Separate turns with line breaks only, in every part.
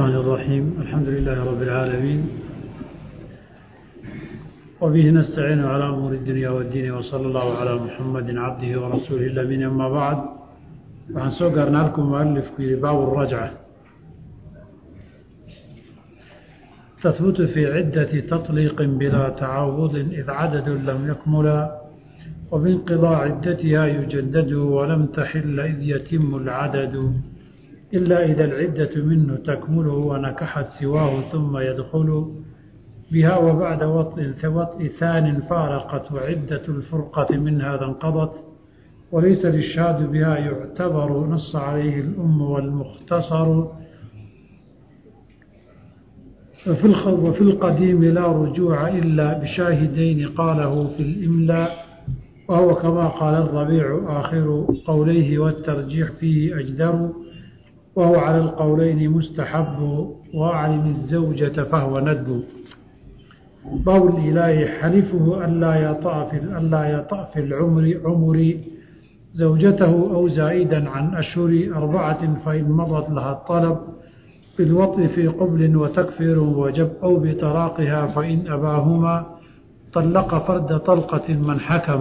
الرحمن الرحيم الحمد لله رب العالمين وبه نستعين على أمور الدنيا والدين وصلى الله على محمد عبده ورسوله الأمين أما بعد waxaan soo gaarna halkuu mualifku yihi baabu الrajca تثبت في عدة تطليق بلا تعوض إذ عدد لم يكملا وبانقضاء عدتها يجدد ولم تحل إذ يتم العدد إلا إذا العدة منه تكمله ونكحت سواه ثم يدخل بها وبعد وطء وطء ثان فارقت وعدة الفرقة من هذا انقضت وليس الإشهاد بها يعتبر نص عليه الأم والمختصر وفي وفي القديم لا رجوع إلا بشاهدين قاله في الإملاء وهو كما قال الربيع آخر قوليه والترجيح فيه أجدر وهو على القولين مستحب وأعلم الزوجة فهو ندب باب الإله حلفه ألا يطأ في ألا يطأ في العمر عمر زوجته أو زائدا عن أشهر أربعة فإن مضت لها الطلب بالوطء في قبل وتكفير وجب أو بطلاقها فإن أباهما طلق فرد طلقة من حكم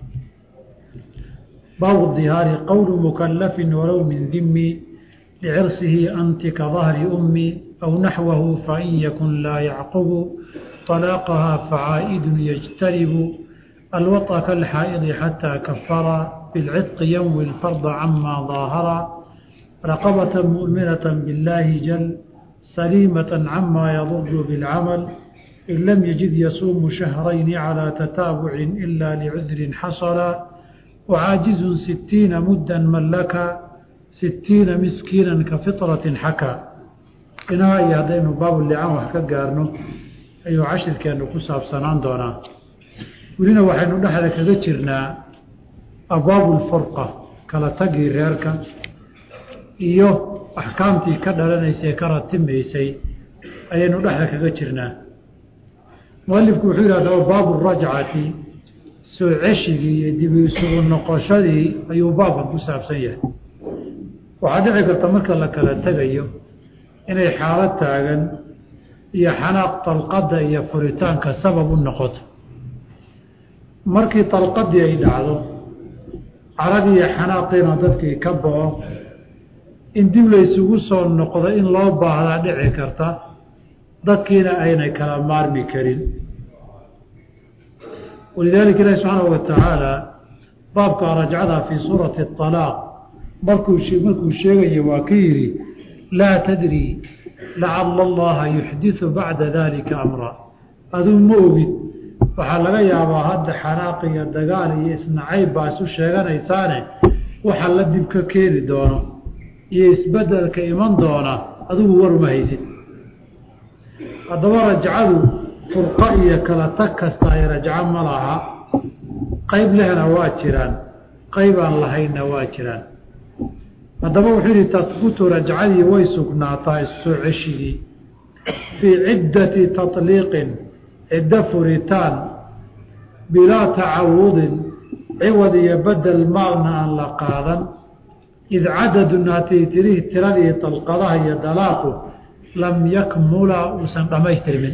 باب الظهار قول مكلف ولو من ذم لعرسه أنت كظهر أمي أو نحوه فإن يكن لا يعقب طلاقها فعائد يجترب الوطأ كالحائض حتى كفر بالعتق ينوي الفرض عما ظاهر رقبة مؤمنة بالله جل سليمة عما يضر بالعمل إن لم يجد يصوم شهرين على تتابع إلا لعذر حصل وعاجز ستين مدا ملك ستين مسكينا كفطرة حكى inaa iyo haddaynu baabullicaan wax ka gaarno ayuu cashirkeennu ku saabsanaan doonaa welina waxaynu dhexda kaga jirnaa abwaabulfurqa kala tagii reerka iyo axkaamtii ka dhalanaysay ka ratimaysay ayaynu dhexda kaga jirnaa mualifku wuxuu yidhahdaa baabu rajcati soo ceshigii iyo dib isugu noqoshadii ayuu baabkan ku saabsan yahay waxaa dhici karta marka la kala tegayo inay xaalad taagan iyo xanaaq dalqadda iyo furitaanka sabab u noqoto markii dalqadii ay dhacdo caradii iyo xanaaqiina dadkii ka bao in dib laysugu soo noqdo in loo baahdaa dhici karta dadkiina aynay kala maarmi karin walidaalika ilaahi subxaanahu wa tacaala baabka rajcada fii suurati alaaq markuu markuu sheegayo waa ka yidhi laa tadri lacala allaha yuxdiu bacda dalika amra aduu ma ogid waxaa laga yaabaa hadda xanaaq iyo dagaal iyo isnacayb baa isu sheeganaysaane waxa la dib ka keeni doono iyo isbedelka iman doona adigu waruma haysid haddaba rajcadu furqo iyo kala tag kasta ay rajco ma laha qayb lehna waa jiraan qayb aan lahaynna waa jiraan haddaba wuxuu yihi tahbutu rajcadii way sugnaataa issoo ceshigii fii ciddati taطliiqin ciddo furitaan bilaa tacawudin ciwad iyo bedel maalna aan la qaadan id cadadun hatii tirihi tiradii dalqadaha iyo dalaaqu lam yakmula uusan dhammaystirmin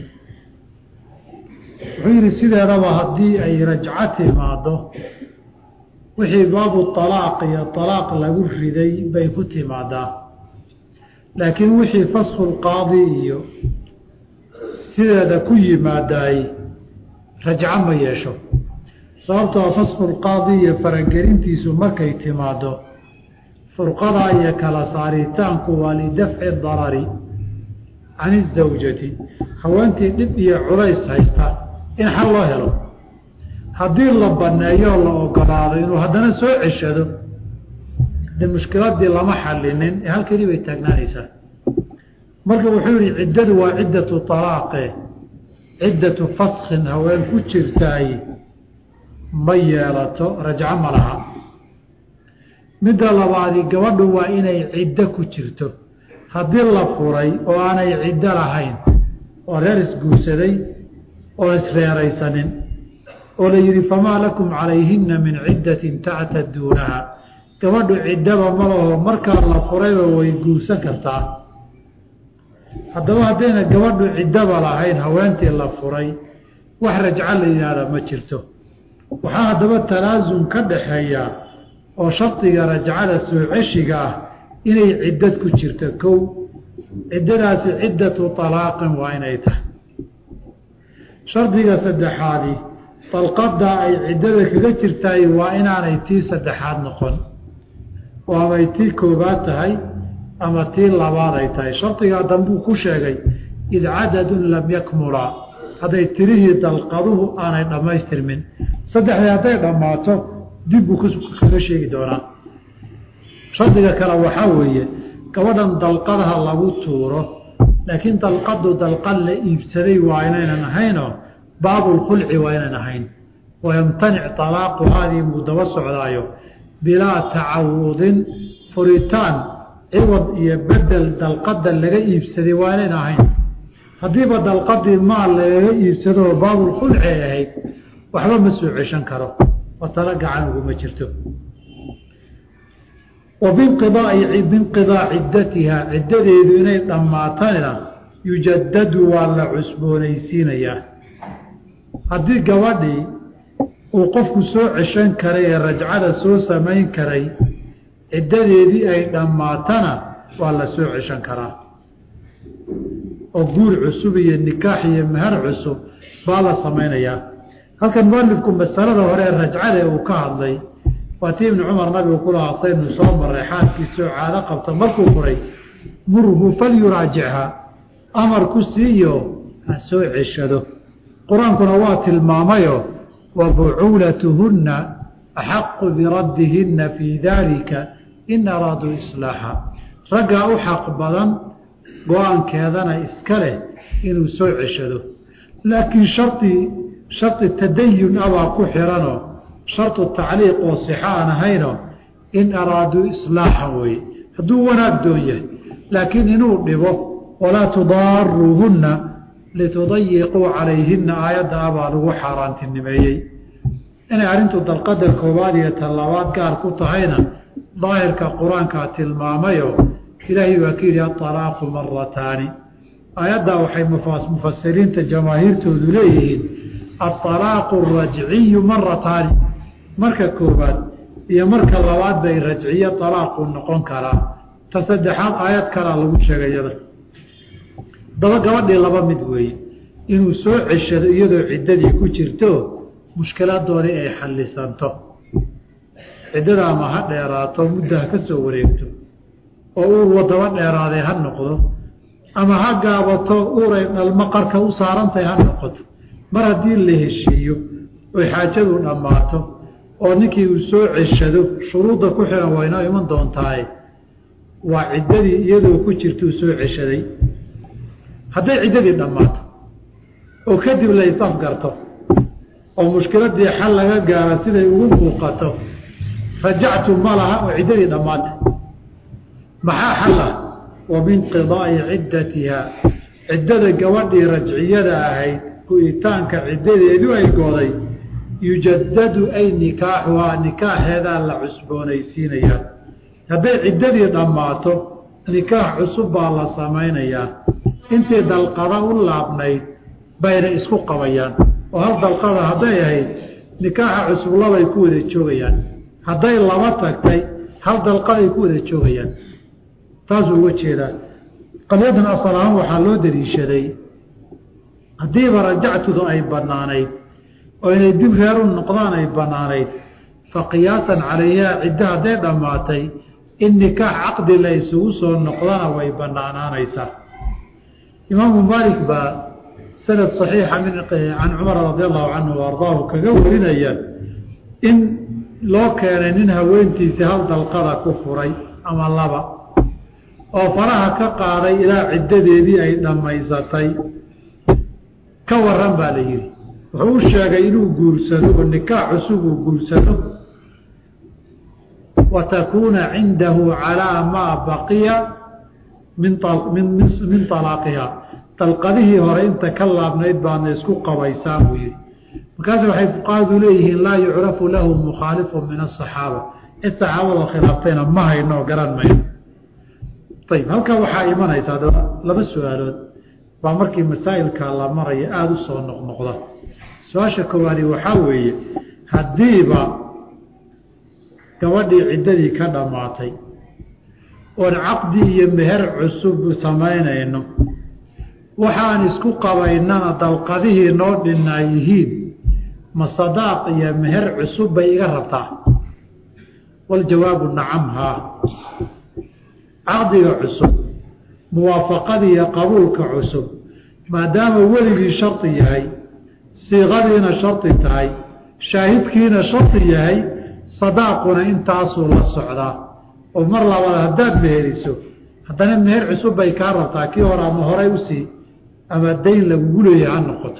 wuxuu yihi sideedaba haddii ay rajco timaado wixii baabu alaaq iyo alaaq lagu riday bay ku timaadaa laakiin wixii fasku lqaadi iyo sideeda ku yimaadaay rajco ma yeesho sababtoo fasku lqaadi iyo faragelintiisu markay timaado furqada iyo kala saaritaanku waa lidafci darari can izawjati haweentii dhib iyo culays haysta in xal loo helo haddii la baneeyoo la ogolaado inuu haddana soo ceshado de mushkiladii lama xalinin ee halkeedii bay taagnaanaysaa marka wuxuu yihi ciddadu waa ciddatu alaaqe ciddatu faskin haween ku jirtaay ma yeelato rajco ma laha midda labaadi gabadhu waa inay ciddo ku jirto haddii la furay oo aanay ciddo lahayn oo reer isguursaday oo isreeraysanin oo la yidhi famaa lakum calayhina min ciddatin tactaduunaha gabadhu ciddaba ma laho markaa la furayba way guursan kartaa haddaba haddayna gabadhu ciddaba lahayn haweentii la furay wax rajco la yidhaahda ma jirto waxaa haddaba talaasum ka dhaxeeya oo shardiga rajcada soo ceshiga ah inay ciddad ku jirto kow ciddadaasi ciddatu talaaqin waa inay tahay shardiga saddexaadi dalqadda ay ciddada kaga jirtaay waa inaanay tii saddexaad noqon oo amay tii koobaad tahay ama tii labaad ay tahay shardigaa dambuu ku sheegay id cadadun lam yakmula hadday tirihii dalqaduhu aanay dhammaystirmin saddexdii hadday dhammaato dib buu kaga sheegi doonaa shardiga kale waxaa weeye gabadhan dalqadaha lagu tuuro laakiin dalqadu dalqad la iibsaday waa inaynan ahaynoo baabulkhulci waa inaynan ahayn wayamtanic talaaqu haadii muu daba socdaayo bilaa tacawudin furitaan ciwad iyo bedel dalqada laga iibsaday waa inayn ahayn haddiiba dalqadii maal lagaga iibsadoo baabulkhulci ay ahayd waxba ma soo ceshan karo oo tala gacan uguma jirto wa binqidaai binqidaa ciddatiha ciddadeedu inay dhammaatana yujadadu waa la cusboonaysiinayaa haddii gabadhii uu qofku soo ceshan karay ee rajcada soo samayn karay ciddadeedii ay dhammaatana waa la soo ceshan karaa oo guur cusub iyo nikaax iyo meher cusub baa la samaynayaa halkan mualifku masalada hore ee rajcada uu ka hadlay waa tii ibnu cumar nabigu ku lahaa saynu soo maray xaaskiisoo caado qabta markuu furay murhu falyuraajichaa amar ku siiyo ha soo ceshado qur-aankuna waa tilmaamayo wa bucuulatuhunna axaqu biraddihinna fii daalika in araaduu islaaxa raggaa u xaq badan go-aankeedana iska leh inuu soo ceshado laakiin shardi shardi tadayun abaa ku xiranoo shardu tacliiq oo sixa aan ahayno in araaduu islaaxan weye hadduu wanaag doon yahay laakiin inuu dhibo walaa tudaaruuhunna litudayiquu calayhinna aayadda abaa lagu xaaraantinimeeyey inay arrintu dalqada koowaad iyo talabaad gaar ku tahayna daahirka qur-aankaa tilmaamayo ilaahay baa ka yidhi aalaaqu marataani aayaddaa waxay mufasiriinta jamaahiirtoodu leeyihiin aalaaqu rajciyu marataani marka koobaad iyo marka labaad bay rajciyo alaaqu noqon karaa ta saddexaad aayad kalaa lagu sheegay iyada daba gabadhii laba mid weeye inuu soo ceshado iyadoo ciddadii ku jirto mushkiladoodii ay xallisanto ciddada ama ha dheeraato muddo ha ka soo wareegto oo uur wadaba dheeraaday ha noqdo ama ha gaabato uuray dhalmo qarka u saarantahay ha noqoto mar haddii la heshiiyo oy xaajadu dhammaato oo ninkii uu soo ceshado shuruudda ku xihan waa inoo iman doontaaye waa ciddadii iyadoo ku jirtuu soo ceshaday hadday ciddadii dhammaato oo kadib la isafgarto oo mushkiladii xal laga gaaro siday ugu muuqato rajactu ma laha oo ciddadii dhammaatay maxaa xal ah wa binqidaa'i ciddatiha ciddada gabadhii rajciyada ahayd ku-itaanka ciddadeedu ay gooday yujadadu ay nikaaxuhaa nikaaxeedaa la cusboonaysiinayaa hadday ciddadii dhammaato nikaax cusub baa la samaynayaa intii dalqada u laabnayd bayna isku qabayaan oo hal dalqada hadday ahayd nikaaxa cusub labay ku wada joogayaan hadday laba tagtay hal dalqaday ku wada joogayaan taasuu uga jeedaa qadyadan asal ahaan waxaa loo daliishaday haddiiba rajactudu ay bannaanayd oo inay dib reer u noqdaan ay bannaanayd fa qiyaasan calayhaa ciddo hadday dhammaatay in nikaax caqdi la isugu soo noqdana way bannaanaanaysaa imaamu maalik baa sanad saxiixa min can cumar radi allahu canhu wa ardaahu kaga warinaya in loo keenay nin haweentiisii hal dalqada ku furay ama laba oo faraha ka qaaday ilaa ciddadeedii ay dhammaysatay ka waran baa la yidhi wuxuu u sheegay inuu guursado oo nikaax cusub uu guursado wa takuuna cindahu calaa maa baqiya min min alaaqiha dalqadihii hore inta ka laabnayd baadna isku qabaysaa buu yihi markaas waxay fuqahadu leeyihiin laa yucrafu lahu mukhaalifu min asaxaaba cid saxaabada khilaaftayna ma hayno garan mayno ayib halkan waxaa imanaysa adaba laba su-aalood baa markii masaa'ilka la maraya aada u soo noqnoqda su-aasha koowaadi waxaa weeye haddiiba gabadhii ciddadii ka dhammaatay oon caqdi iyo meher cusub samaynayno waxaan isku qabaynana dalqadihii noo dhinaa yihiin ma sadaaq iyo meher cusub bay iga rabtaa waljawaabu nacam haa caqdiga cusub muwaafaqadii iyo qabuulka cusub maadaama weligii shardi yahay siiqadiina shardi tahay shaahidkiina shardi yahay sadaaquna intaasuu la socdaa oo mar labaad haddaad meheriso haddana meher cusub bay kaa rabtaa kii hore ama horay usii ama dayn lagugu leeyahay ha noqoto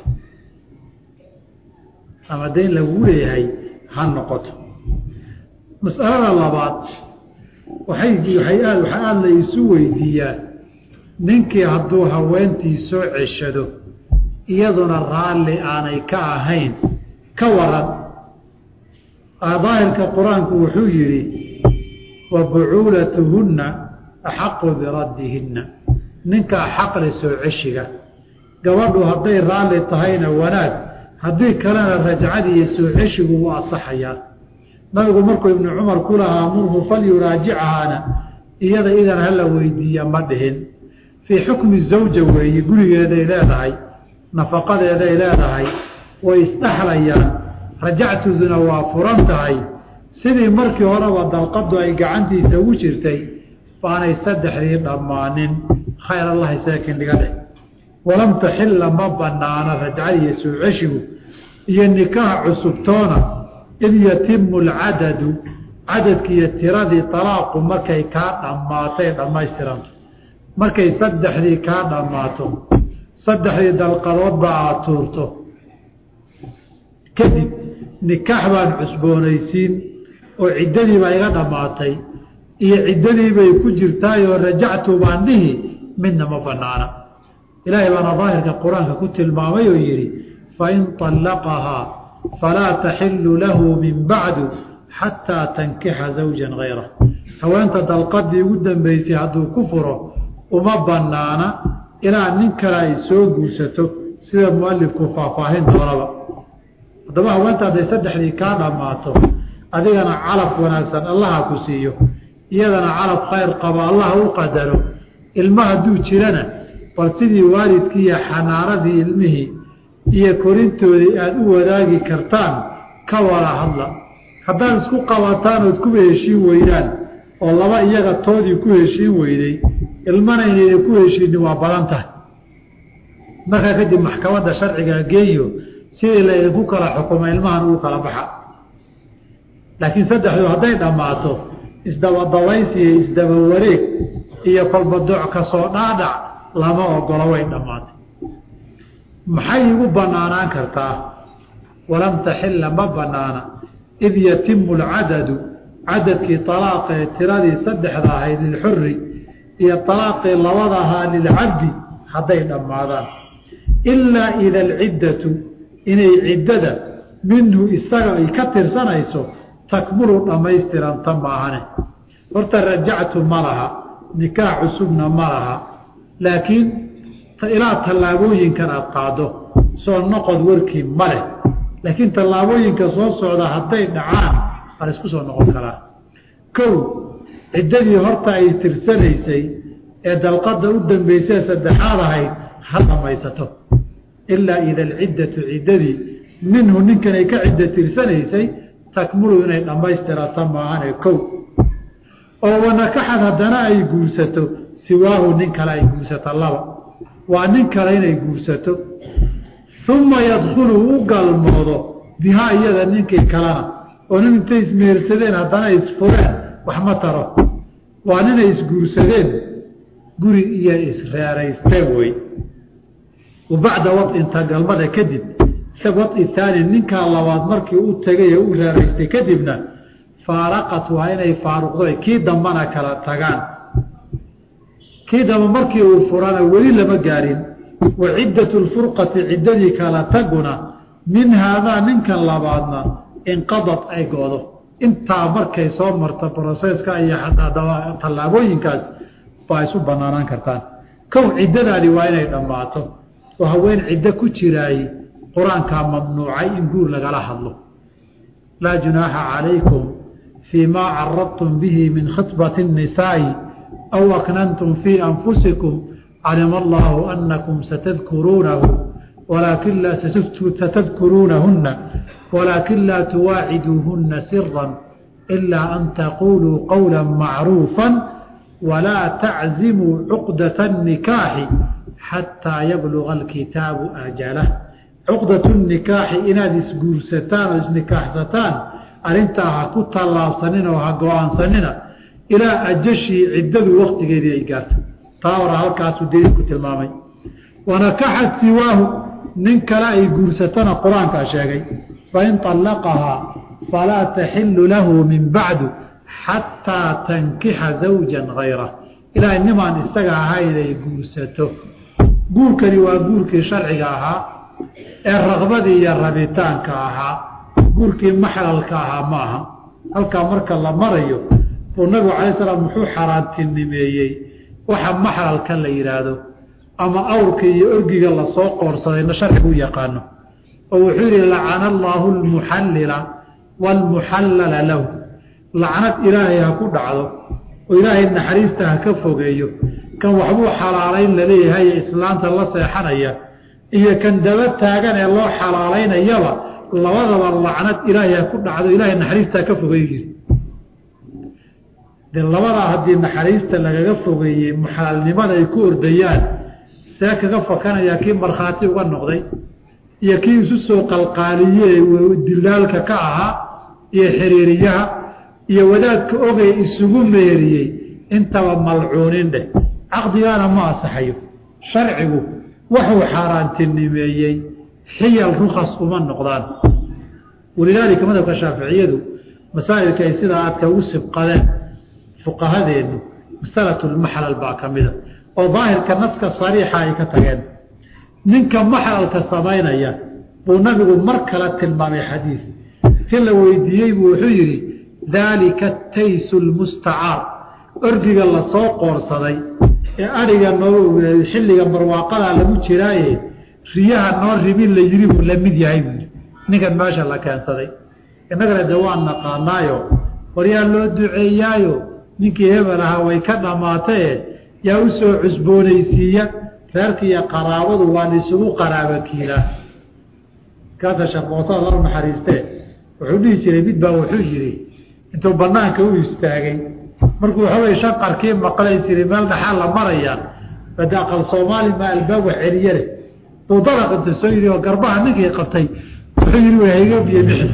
ama dayn lagugu leeyahay ha noqoto mas'alada labaad waxay waxay aad waxaa aada la isu weydiiyaa ninkii hadduu haweentii soo ceshado iyaduna raalli aanay ka ahayn ka waran daahirka qur-aanku wuxuu yidhi wa bucuulatuhunna axaqu biraddihinna ninkaa xaqle soo ceshiga gabadhu hadday raalli tahayna wanaag haddii kalena rajcadii iyo soo ceshigu wuu asaxayaa nabigu markuu ibnu cumar ku lahaa murhu falyuraajichaana iyada idan hala weydiiya ma dhihin fii xukmi zawja weeye gurigeeday leedahay nafaqadeeday leedahay way isdhexlayaan rajactuduna waa furan tahay sidii markii horeba dalqadu ay gacantiisa ugu jirtay baanay saddexdii dhammaanin khayr allahi saakin dhiga dheh walam taxilla ma banaana rajcadiiyo soo ceshigu iyo nikaax cusubtoona id yatimu alcadadu cadadkiiyo tiradii talaaqu markay kaa dhammaatay dhammaystiranto markay saddexdii kaa dhammaato saddexdii dalqadoodba aada tuurto kadib nikaax baan cusboonaysiin oo ciddadii baa iga dhammaatay iyo ciddadii bay ku jirtaayoo rajactu baan dhihi midna ma banaana ilaahay baana daahirka qur-aanka ku tilmaamay oo yidhi fain طallaqahaa falaa taxilu lahu min bacdu xataa tankixa zawja gayra haweenta dalqadii ugu dambeysay hadduu ku furo uma banaana ilaa nin kale ay soo guursato sida mualifku faahfaahin doonaba haddaba haweenta hadday saddexdii kaa dhammaato adigana calaf wanaagsan allaha ku siiyo iyadana calaf khayr qabo allaha u qadaro ilma hadduu jirana bal sidii waalidkii iyo xanaanadii ilmihii iyo korintoodii aada u wadaagi kartaan ka wada hadla haddaad isku qabataan ood kuba heshiin weydaan oo laba iyaga toodii ku heshiin weyday ilmana inayna ku heshiinin waa badan tahay markaa kadib maxkamadda sharcigaa geeyo sidii laydinku kala xukuma ilmahan ugu kala baxa laakiin saddexdu hadday dhammaato isdabadabays iyo isdaba wareeg iyo kolbadooc kasoo dhaadhac lama ogolo way dhammaatay maxay igu banaanaan kartaa walam taxilla ma banaana id yatimu alcadadu cadadkii alaaqee tiradii saddexda ahayd lilxuri iyo alaaqii labada ahaa lilcabdi hadday dhammaadaan ilaa ida alciddatu inay ciddada minhu isaga ay ka tirsanayso takmulu dhammaystiranta maahane horta rajactu ma laha nikaax cusubna ma laha laakiin ilaa tallaabooyinkan aada qaado soo noqod warkii ma leh laakiin tallaabooyinka soo socda hadday dhacaan waa la isku soo noqon karaa kow ciddadii horta ay tirsanaysay ee dalqada u dambeysee saddexaad ahayd ha dhamaysato ilaa ida alciddatu ciddadii minhu ninkan ay ka ciddo tirsanaysay takmulu inay dhammaystirata maahane kow oo wanakaxad haddana ay guursato siwaahu nin kale ay guursato laba waa nin kale inay guursato uma yadkhulu u galmoodo bihaa iyada ninkii kalena oo nin intay ismehersadeen haddana isfureen wax ma taro waa ninay isguursadeen guri iyo isreeraysteen wey wa bacda wadinta galmada kadib wadi taani ninkaa labaad markii u tegay ee u reeraystay kadibna faaraqat waa inay faaruqdo kii dambana kala tagaan kii damba markii uu furana weli lama gaarin wa ciddatu lfurqati ciddadii kala taguna min haadaa ninkan labaadna inqadad ay goodo intaa markay soo marto broseska iyo tallaabooyinkaas baa isu banaanaan kartaan kow ciddadaadi waa inay dhammaato oo haween ciddo ku jiraay qur-aankaa mamnuucay in guur lagala hadlo laa junaaxa calaykum fii maa caradtum bihi min khitbati الnisaa'i aw aknantum fii anfusikum calima allahu anakum satadkuruunahu walaakin laa satadkuruunahunna walaakin laa tuwaaciduuhunna sira ilaa an taquuluu qowla macruufa walaa taczimuu cuqdata الnikaaxi xataa yabluga alkitaabu ajalah cuqdatu nikaaxi inaad isguursataan oo isnikaaxsataan arrintaa ha ku tallaabsanina oo ha go-aansanina ilaa ajashii ciddadu waktigeedii ay gaarto taa hora halkaasuu daliilku tilmaamay wanakaxat siwaahu nin kale ay guursatana qur-aankaa sheegay fain طallaqahaa falaa taxilu lahu min bacdu xataa tankixa zawja gayrah ilaa nimaan isaga ahayn ay guursato guurkani waa guurkii sharciga ahaa ee raqbadii iyo rabitaanka ahaa guurkii maxlalka ahaa ma aha halkaa marka la marayo buu nabigu calay salaam muxuu xaaraantinimeeyey waxa maxlalka la yidhaahdo ama awrka iyo orgiga lasoo qoorsadayna sharcigu u yaqaano oo wuxuu yihi lacana allaahu almuxallila waalmuxallala lahu lacnad ilaahay ha ku dhacdo oo ilaahay naxariista ha ka fogeeyo kan waxbuu xalaalayn laleeyahay ee islaanta la seexanaya iyo kan daba taagan ee loo xalaalaynayaba labadaba lacnad ilaahay ha ku dhacdo ilaahay naxariista ha ka fogeeyo yiri de labadaa haddii naxariista lagaga fogeeyey muxaalnimada ay ku ordayaan see kaga fakanayaa kii markhaati uga noqday iyo kii isu soo qalqaaliye dilaalka ka ahaa iyo xiriiriyaha iyo wadaadka ogay isugu meeriyey intaba malcuunin dheh caqdigaana ma asaxayo sharcigu wuxuu xaaraantinimeeyey xiyal rukas uma noqdaan walidaalika madhabka shaaficiyadu masaa'ilka ay sidaa aadka ugu sibqadeen fuqahadeennu masalatu lmaxlal baa ka mida oo daahirka naska sariixa ay ka tageen ninka maxlalka samaynaya buu nabigu mar kale tilmaamay xadiid si la weydiiyey buu wuxuu yidhi daalika taysu lmustacaar orgiga lasoo qoorsaday ee adhiga noo xilliga barwaaqadaa lagu jiraaye riyaha noo ribin la yiri buu la mid yahay buu yidhi ninkan meesha la keensaday innagana de waan naqaanaayo waryaa loo duceeyaayo ninkii hebel ahaa way ka dhammaataye yaa u soo cusboonaysiiya reerka iyo qaraabadu waa lisugu qaraaba kiilaa kaasa shaqoosada la naxariistee wuxuu dhihi jiray mid baa wuxuu yidhi intuu banaanka u istaagay markuu waxoogay shanqarkii maqlay jiri meel dhaxaa la marayaa bade aqal soomaali maa albaab wax celiye leh buu dalaq inta soo yidhi oo garbaha ninkii qabtay wuxuu yidhi wa hayga biyo bixi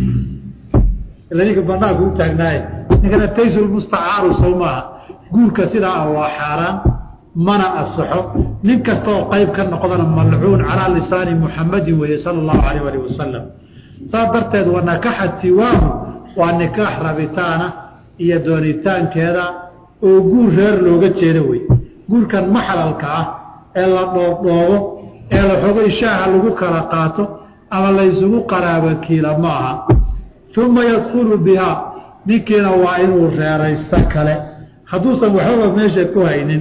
ila ninka banaanka u taagnaaye ninkana taysulmustacaaru sow maaha guurka sidaa ah waa xaaraan mana asaxo nin kasta oo qayb ka noqdana malcuun calaa lisaani muxamadin weeye sala allahu alayh alih wasalam saas darteed wa nakaxat siwaahu waa nikaax rabitaana iyo doonitaankeeda oo guur reer looga jeedo wey guurkan maxlalka ah ee la dhoobdhoobo ee la xogay shaaha lagu kala qaato ama laysugu qaraaba kiila ma aha uma yadkulu bihaa ninkiina waa inuu reeraysto kale hadduusan waxbaba meesha ku haynin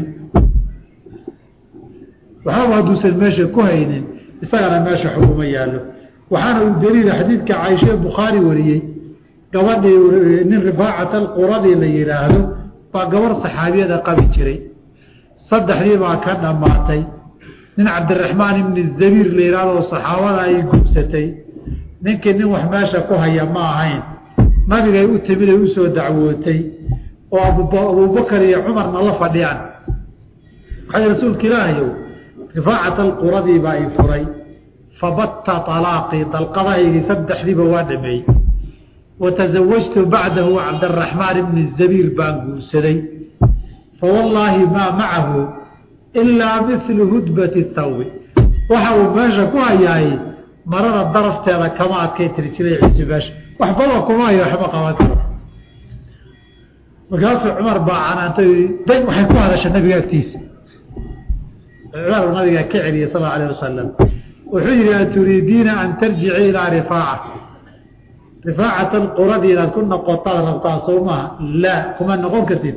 waxbaba hadduusan meesha ku haynin isagana meesha xuguma yaallo waxaana uu daliila xadiidka caaisha bukhaari wariyey gabadhii nin rifaacat alquradii la yidhaahdo baa gabarh saxaabiyada qabi jiray saddexdii baa ka dhammaatay nin cabdiraxmaan ibni zabiir la yidhaahdo saxaabada ay gubsatay ninkii nin wax meesha ku haya ma ahayn nabigay u timid ay usoo dacwootay oo abubakar iyo cumarna la fadhiyaan waxay rasuulka ilaahayow rifaacat alquradii baa i furay fabatta alaaqii dalqadahaygii saddexdiiba waa dhameeyey watasawajtu bacdahu cabdaraxmaan ibni zabiir baan guursaday fawallaahi maa macahu ilaa milu hudbati thawbi waxa uu meesha ku hayaay marada darafteeda kama adkay tiri jiray ciisi meesha waxbaba kuma hayo waxba qaban karo markaasuu cumar baa canaantay day waxay ku hadasha nabiga agtiisa cumar nabiga ka celiyey sal allau alah wasalam wuxuu yihi aturiidiina an tarjici ilaa rifaaca rifaacat alquradi inaad ku noqotaad rabtaa soo maha laa kuma noqon kartid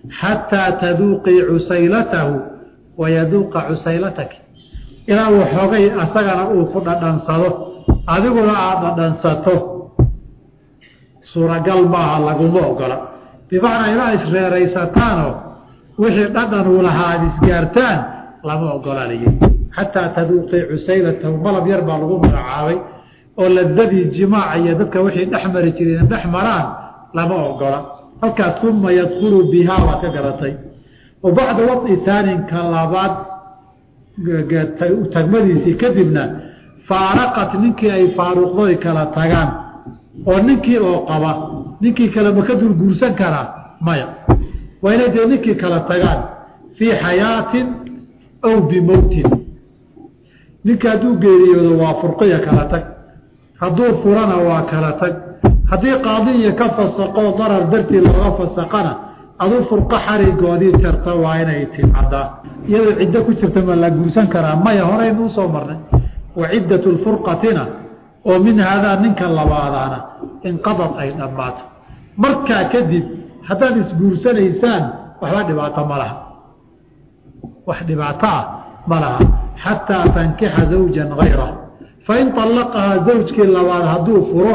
xataa taduuqii cusaylatahu wayaduuqa cusaylataki ilaa uu xoogay asagana uu ku dhadhansado adiguna aada dhadhansato suuragal maaha laguma ogola bimacnaa ilaa isreeraysataanoo wixii dhadhan uu lahaa aada isgaartaan lama ogola layihi xataa taduuqii cusaylatahu malab yar baa lagu magacaabay oo ladadii jimaaca iyo dadka wixii dhex mari jireen dhex maraan lama ogola halkaas uma yadkulu bihaa waad ka garatay wa bacda wadi taaninka labaad tagmadiisii kadibna faaraqat ninkii ay faaruqdoy kala tagaan oo ninkii oo qaba ninkii kale ma ka dulguursan karaa maya waa inay dee ninkii kala tagaan fii xayaatin aw bimowtin ninka hadduu geeriyoodo waa furqiya kala tag hadduu furana waa kala tag haddii qaadiya ka fasaqoo darar dartii looga fasaqana aduu furqo xarigoodii jarta waa inay timcadaa iyadoo ciddo ku jirta ma la guursan karaa maya horeynu usoo marnay wa ciddatu lfurqatina oo min haadaa ninka labaadaana inqadad ay dhammaato markaa kadib haddaad isguursanaysaan waxba dhibaato ma laha wax dhibaato ah ma laha xataa tankixa zawjan hayra fain طallaqahaa zawjkii labaad hadduu furo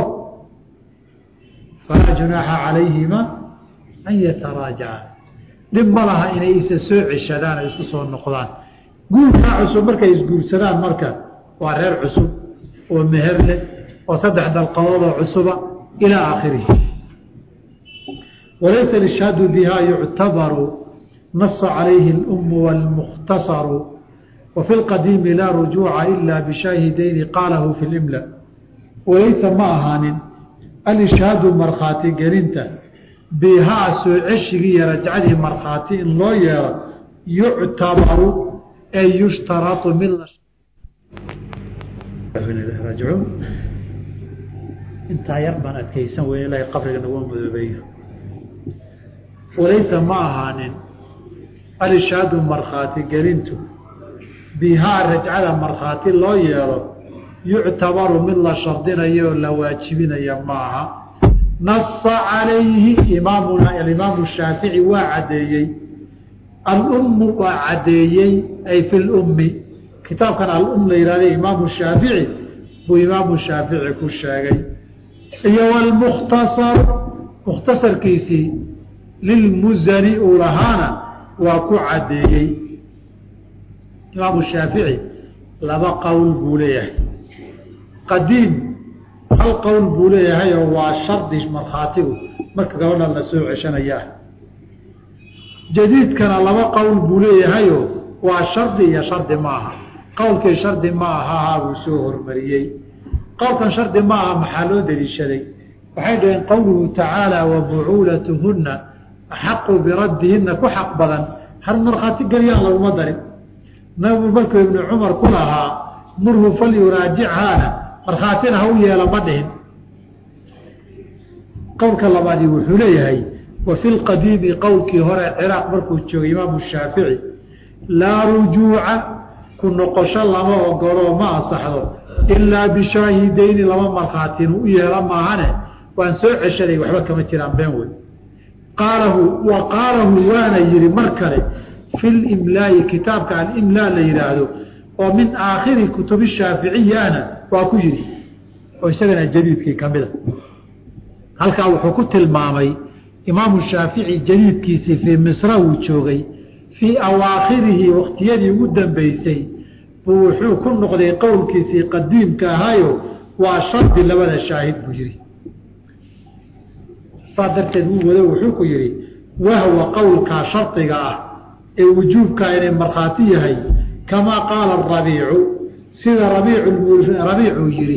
falaa junaaxa calayhima an yataraajaca dhib ma laha inay isa soo ceshadaan ay isku soo noqdaan guurkaa cusub markay isguursadaan marka waa reer cusub oo meher leh oo saddex dalqadoodoo cusuba ilaa aakhirihi walaysa lishhaadu bihaa yuctabaru nasa calayhi اlumu wاlmukhtasaru wafi lqadiimi laa rujuuca ila bishaahidayni qaalahu fi limla walaysa ma ahaanin alishhaadu markhaati gelinta bihaa soo ceshigii iyo rajcadii markhaati in loo yeelo yuctabaru ee yushtarau mid intaa yar baan adkaysan wey ilahay qabriga nagu madoobeeyo walaysa ma ahaanin alishaadu markhaati gelintu bihaa rajcada markhaati loo yeelo yuctabaru mid la shardinayo oo la waajibinaya maaha nasa calayhi imaamuna alimaamu shaafici waa caddeeyey alummu waa caddeeyey ay fi lummi kitaabkan alum la yihahda imaamu shaafici buu imaamu shaafici ku sheegay iyo wlmukhtasar mukhtasarkiisii lilmuzani uu lahaana waa ku caddeeyey imaamu shaafici laba qowl buu leeyahay qadiim hal qowl buu leeyahay oo waa shardi markhaatigu marka gabadha la soo ceshanayaa jadiidkana laba qowl buu leeyahayoo waa shardi iyo shardi ma aha qowlkii shardi ma ahahaa buu soo hormariyey qowlkan shardi ma aha maxaa loo deliishaday waxay dhaheen qowluhu tacaala wa bucuulatuhunna axaqu biraddihinna ku xaq badan har markhaati geliyaan laguma darin nabigu markuu ibnu cumar ku lahaa murhu falyuraajichaana markhaatina ha u yeela ma dhihin qowlka labaadi wuxuu leeyahay wa fi lqadiimi qowlkii hore ciraaq markuu joogay imaamu shaafici laa rujuuca ku noqosho lama ogolo ma asaxdo ilaa bishaahidayni laba markhaatin u yeela maahane waan soo ceshaday waxba kama jiraan been wey qaalahu wa qaalahu waana yihi mar kale fi limlaa'i kitaabka alimlaa la yidhaahdo oo min aakhiri kutubi shaaficiyana waa ku yidhi oo isagana jadiidkii ka mida halkaa wuxuu ku tilmaamay imaamu shaafici jadiidkiisii fii misra wuu joogay fii awaakhirihi waktiyadii ugu dambeysay buu wuxuu ku noqday qowlkiisii qadiimka ahayo waa shardi labada shaahid buu yihi saa darteed wuu wado wuxuu ku yihi wahwa qowlkaa shardiga ah ee wujuubkaa inay markhaati yahay kamaa qaala rabiicu sida rabiicuu yihi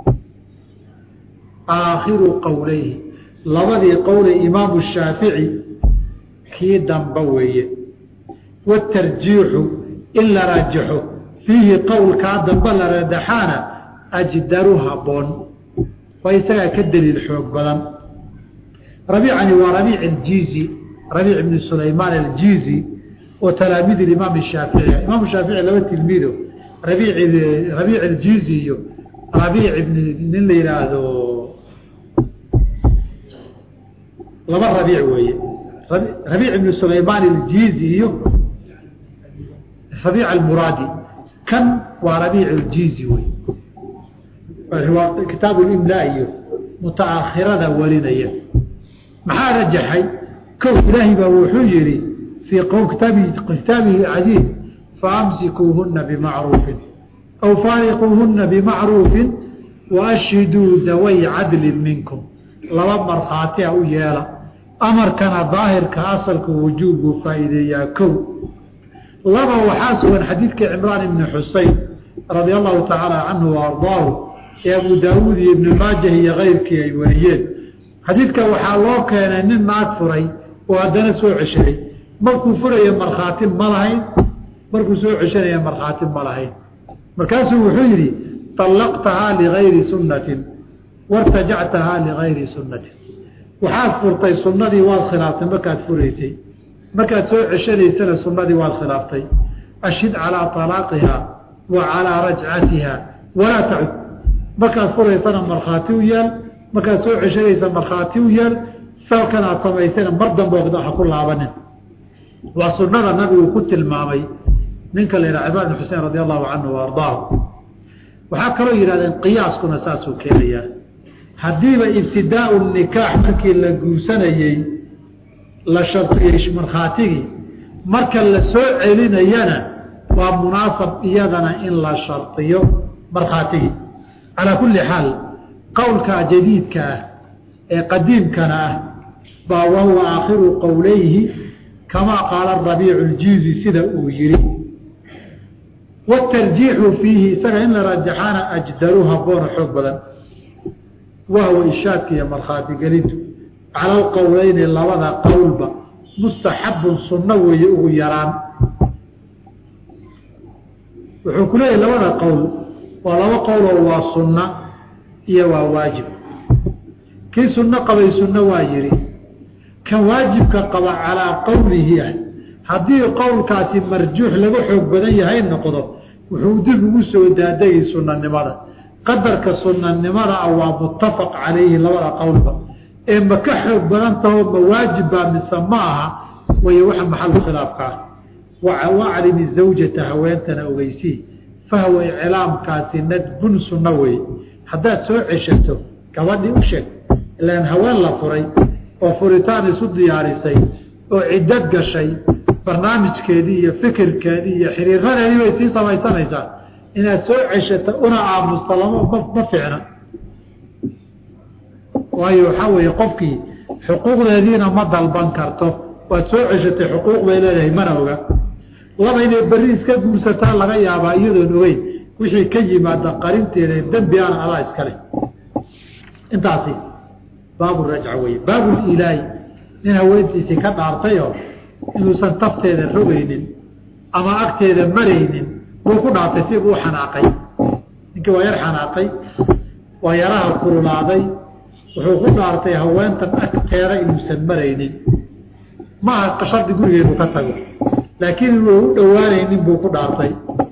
aakhiru qowleyhi labadii qowlay imaamu shaafici kii damba weeye watarjiixu in la raajaxo fiihi qowlkaa damba la radaxaana ajdaru haboon waa isagaa ka daliil xoog badan rabiicani waa rabiic aljiizi rabiic ibni sulaymaan aljiizi oo talaamiid imaam shaafici imaam shaafici laba tilmiido rabiic rabiic aljiizi iyo rabiic ibn nin la yidhaahdo laba rabiic weeye rabiic ibnu sulaymaan aljiizi iyo rabiic almuraadi kan waa rabiic aljiizi wey kitaabu imlaa iyo mutaakhirada warinaya maxaa rajaxay kow ilaahay baa wuxuu yihi fii kitaabihi casiiz faamsikuuhuna bimacruufin aw faariquuhuna bimacruufin waashhiduu daway cadlin minkum laba markhaatia u yeela amarkana daahirka asalka wujuub buu faa'iideeyaa kow laba waxaa sugan xadiidkii cimraan ibni xusein radia allahu tacaala canhu wa ardaahu ee abu daawuud iyo ibni maajah iyo keyrkii ay wariyeen xadiidka waxaa loo keenay nin naag furay oo haddana soo ceshaday markuu furaya markhaati ma lahayn markuu soo ceshanaya markhaati ma lahayn markaasuu wuxuu yidhi طallaqtahaa ligayri sunnatin wartajactahaa ligayri sunnatin waxaad furtay sunnadii waad khilaaftay markaad furaysay markaad soo ceshanaysana sunnadii waad khilaaftay ashhid calaa طalaaqiha wa calaa rajcatiha walaa tacud markaad furaysana markhaati u yaal markaad soo ceshanaysa markhaati u yaal salkan aad samaysana mar dambe ha ku laabanin waa sunnada nabigu ku tilmaamay ninka la yidhaha cimran bn xusein radi allahu canhu wa ardaahu waxaa kaloo yidhahdeen qiyaaskuna saasuu keenayaa haddiiba ibtidaau nikaax markii la guursanayey la shartiyey markhaatigii marka la soo celinayana waa munaasab iyadana in la shardiyo markhaatigii calaa kulli xaal qowlkaa jadiidka ah ee qadiimkana ah baa wahuwa aakhiru qowleyhi kamaa qaala rabiicu ljiizi sida uu yihi wاtarjiixu fiihi isaga in la rajaxaana ajdaru haboona xoog badan wahwa ishaadka iyo markhaati gelintu cala alqowleyni labada qowlba mustaxabun sunno weeye ugu yaraan wuxuu ku leeyahy labada qowl waa laba qowloo waa sunna iyo waa waajib kii sunno qabay sunno waa yihi kan waajibka qaba calaa qowlihi ah haddii qowlkaasi marjuux laga xoog badan yahay noqdo wuxuu dib ugu soo daadegay sunanimada qadarka sunanimada ah waa muttafaq calayhi labada qowlba ee ma ka xoog badan taho ma waajibbaa mise ma aha way waxa maxalu khilaafka ah waclimi zawjata haweentana ogeysii fahwa iclaamkaasi nadbun sunno wey haddaad soo ceshato gabadhii u sheeg ilaan haween la furay oo furitaan isu diyaarisay oo ciddad gashay barnaamijkeedii iyo fikirkeedii iyo xiriiradeedii bay sii samaysanaysaa inaad soo ceshato una aamusta lama ma ficna waayo waxaa weeye qofkii xuquuqdeediina ma dalban karto waad soo ceshatay xuquuq bay leedahay mana oga laba inay berri iska guursataa laga yaabaa iyadoon ogeyn wixii ka yimaada qarinteeda dembi ana adaa iskale intaasi baaburajca weye baabuliilaahi nin haweentiisii ka dhaartayoo inuusan tafteeda rogaynin ama agteeda maraynin buu ku dhaartay si uu xanaaqay ninkii waa yar xanaaqay waa yaraha kululaaday wuxuu ku dhaartay haweentan agteeda inuusan maraynin maaha shardi gurigeedu ka tago laakiin inuu u dhowaanaynin buu ku dhaartay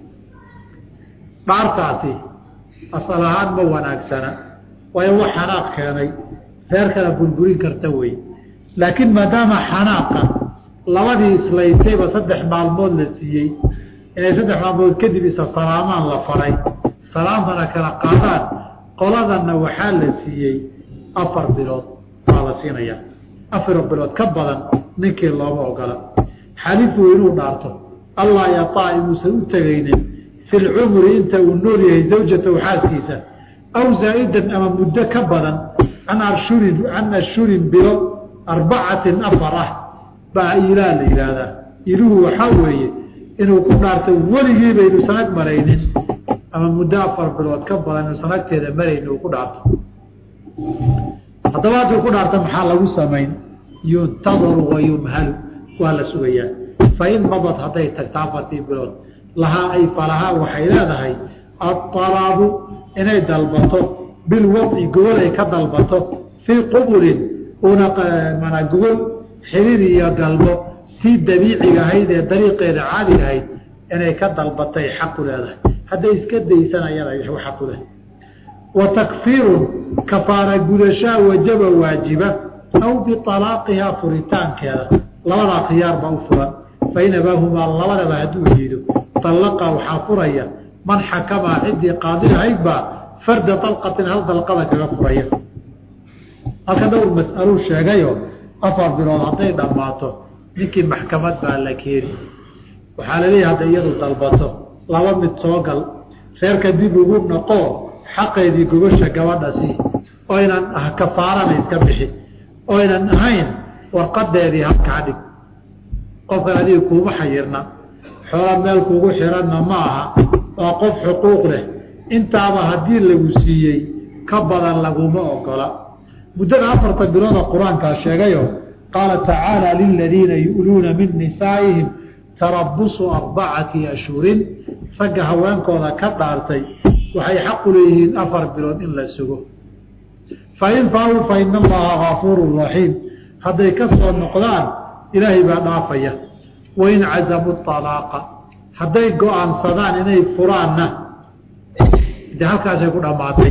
dhaartaasi asal ahaan ma wanaagsana waayo wax xanaaq keenay reerkana burburin karta wey laakiin maadaama xanaaqa labadii islaysayba saddex maalmood la siiyey inay saddex maalmood kadib isa salaamaan la faray salaamtana kala qaadaan qoladanna waxaa la siiyey afar bilood baa la siinaya afar bilood ka badan ninkii looma ogola xalifu inuu dhaarto allah yataa inuusan u tegaynin fi lcumri inta uu nool yahay zawjatahu xaaskiisa aw zaa'idan ama muddo ka badan can arshurin can ashhurin bilo arbacatin afar ah baa ilaa la yidhaahdaa iluhu waxaa weeye inuu ku dhaarto weligiiba inuusan ag maraynin ama muddo afar bilood ka badan inuusan agteeda maraynin uu ku dhaarto haddaba hadduu ku dhaarto maxaa lagu samayn yuntadaru wa yumhalu waa la sugayaa fain madad hadday tagtaa afartii bilood lahaa ay falahaa waxay leedahay aطalaabu inay dalbato bilwadci gogol ay ka dalbato fii qubulin una manaa gogol xiriir iyo galbo tii dabiiciga ahayd ee dariiqeeda caadiga ahayd inay ka dalbatay xaqu leedahay hadday iska daysan ayada xaqu leh wa takfiirun kafaara gudashaa wajaba waajiba aw bialaaqihaa furitaankeeda labadaa khiyaar baa u furan fain abaahumaa labadaba hadduu diido dallaqa waxaa furaya man xakamaa ciddii qaadi ahayd baa farda dalqatin hal dalqada kaga furaya halka dhowr mas'aluu sheegayo afar bilood hadday dhammaato ninkii maxkamad baa la keeni waxaa laleeyahay hadday iyadu dalbato laba mid soo gal reerka dib ugu noqo xaqeedii gogosha gabadha sii oynan kafaarana iska bixi oynan ahayn warqadeedii halkaa dhig qofkan adiga kuuma xayirna xoola meel kuugu xiranna ma aha waa qof xuquuq leh intaaba haddii lagu siiyey ka badan laguma ogola muddada afartan bilooda qur-aankaa sheegayo qaala tacaala liladiina yu'luuna min nisaa'ihim tarabusu arbacati ashhurin ragga haweenkooda ka dhaartay waxay xaqu leeyihiin afar bilood in la sugo fain faau fa ina allaha gaafuuru raxiim hadday ka soo noqdaan ilaahay baa dhaafaya wain cazamuu alaaqa hadday go-aansadaan inay furaanna de halkaasay ku dhammaatay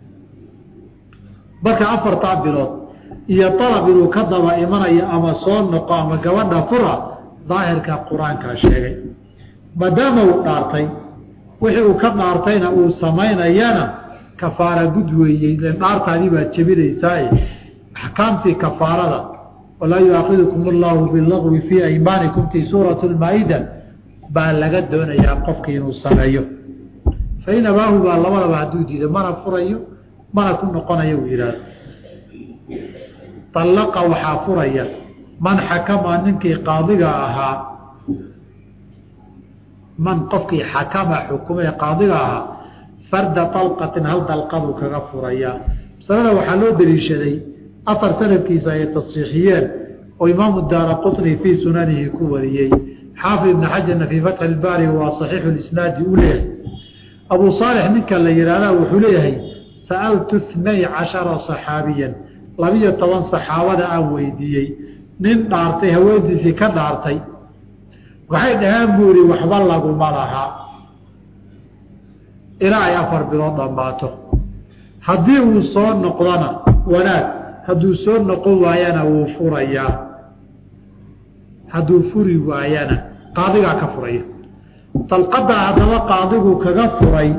marka afartaa bilood iyo dalab inuu ka daba imanayo ama soo noqo ama gabadha fura daahirka qur-aankaa sheegay maadaama uu dhaartay wixii uu ka dhaartayna uu samaynayana kafaara gud weeyey dhaartaadii baad jebinaysaaye axkaamtii kafaarada walaa yuaakidukum allahu bilagwi fii aymaanikum tii suurat lmaa-ida baa laga doonayaa qofkii inuu sameeyo fain abaahu baa labadaba hadduu diido mana furayo mana ku noqonayo uu yidhaahdo allaqa waxaa furaya man xakama ninkii qaadiga ahaa man qofkii xakama xukumee qaadiga ahaa farda dalqatin hal dalqaduu kaga furayaa masalada waxaa loo daliishaday afar sanadkiisa ay tasxiixiyeen oo imaamu daara qutni fii sunanihi ku wariyey xaafid ibn xajarna fii fatxi ilbaari waa saxiixu lisnaadi u leeyahay abuu saalix ninka la yidhaahda wuxuu leeyahay sa'altu itnay cashara saxaabiyan labiyo toban saxaabada aan weydiiyey nin dhaartay haweentiisii ka dhaartay waxay dhaheen buu ihi waxba laguma lahaa ilaa ay afar bilood dhammaato haddii uu soo noqdona wanaag hadduu soo noqon waayana wuu furayaa hadduu furi waayana qaadigaa ka furaya dalqadaa haddaba qaadigu kaga furay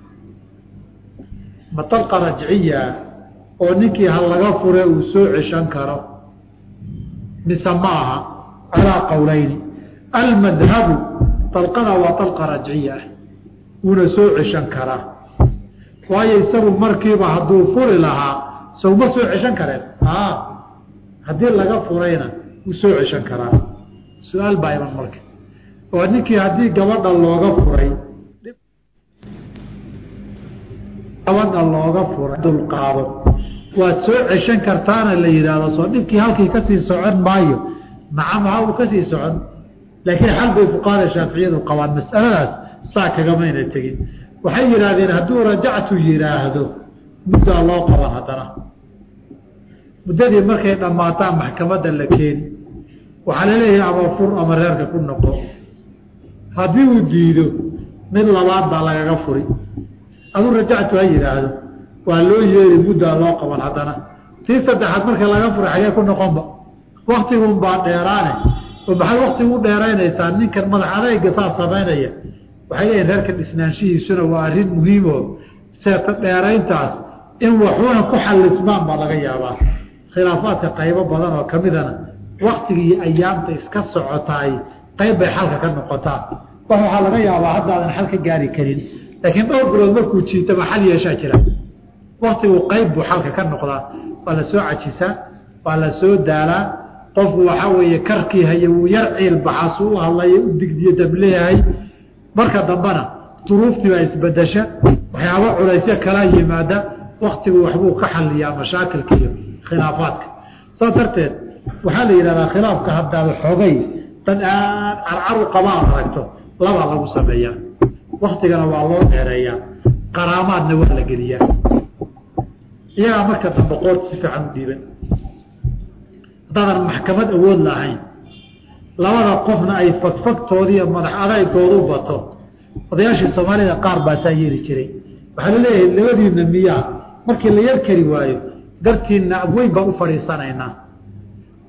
ma dalqa rajciya oo ninkii ha laga fure uu soo ceshan karo mise ma aha calaa qowleyni almadhabu dalqada waa dalqa rajciya ah wuuna soo ceshan karaa waayo isagu markiiba hadduu furi lahaa sowma soo ceshan kareen a haddii laga furayna wuu soo ceshan karaa su-aal baa iman marka oo ninkii haddii gabadha looga furay gabadha looga furay dulqaado waad soo ceshan kartaana la yidhaahdo soo dhibkii halkii kasii socon maayo nacam ha uu kasii socon laakiin xal bay fuqahada shaaficiyadu qabaan mas'aladaas saa kagamayna tegin waxay yidhaahdeen hadduu rajactu yidhaahdo muddaa loo qaban haddana muddadii markay dhammaataan maxkamadda la keeni waxaa laleeyahay ama fur ama reerka ku noqo haddii uu diido mid labaad baa lagaga furi aduu rajactu ha yidhaahdo waa loo yeeri muddaa loo qaban haddana tii saddexaad marka laga furay xagee ku noqonba waktigun baa dheeraane oo maxay waktigu u dheeraynaysaa ninkan madax adayga saa samaynaya waxay leeyihin reerkan isnaanshihiisuna waa arrin muhiimo seeta dheerayntaas in waxuuna ku xallismaan baa laga yaabaa khilaafaadka qaybo badan oo kamidana waktigii ayaamta iska socotaay qayb bay xalka ka noqotaa wax waxaa laga yaabaa haddaadan xal ka gaari karin laakiin dhowr bilood markuu jiitaba xal yeeshaa jira waktigu qayb buu xalka ka noqdaa waa la soo cajisaa waa la soo daalaa qofku waxaa weeye karkii haya wuu yar ciil baxaasu u hadlaya u digdiyo dableeyahay marka dambena duruuftii baa isbedesha waxyaaba culaysyo kala yimaada waktigu waxbuu ka xaliyaa mashaakilka iyo khilaafaadka saas darteed waxaa la yidhahdaa khilaafka haddaada xoogay dad aad carcaru qaba ad aragto labaa lagu sameeyaa waktigana waa loo dheereeyaa qaraamaadna waa la geliyaa iyagaa marka dambe qoorta si fiican u dhiiban haddaadan maxkamad awood lahayn labada qofna ay fagfagtoodiiyo madax adaygoodu bato odayaashii soomaalida qaar baasaa yeeli jiray waxaa laleeyahay labadiina miyaa markii la yar kari waayo dartiina abweyn baan u fadhiisanaynaa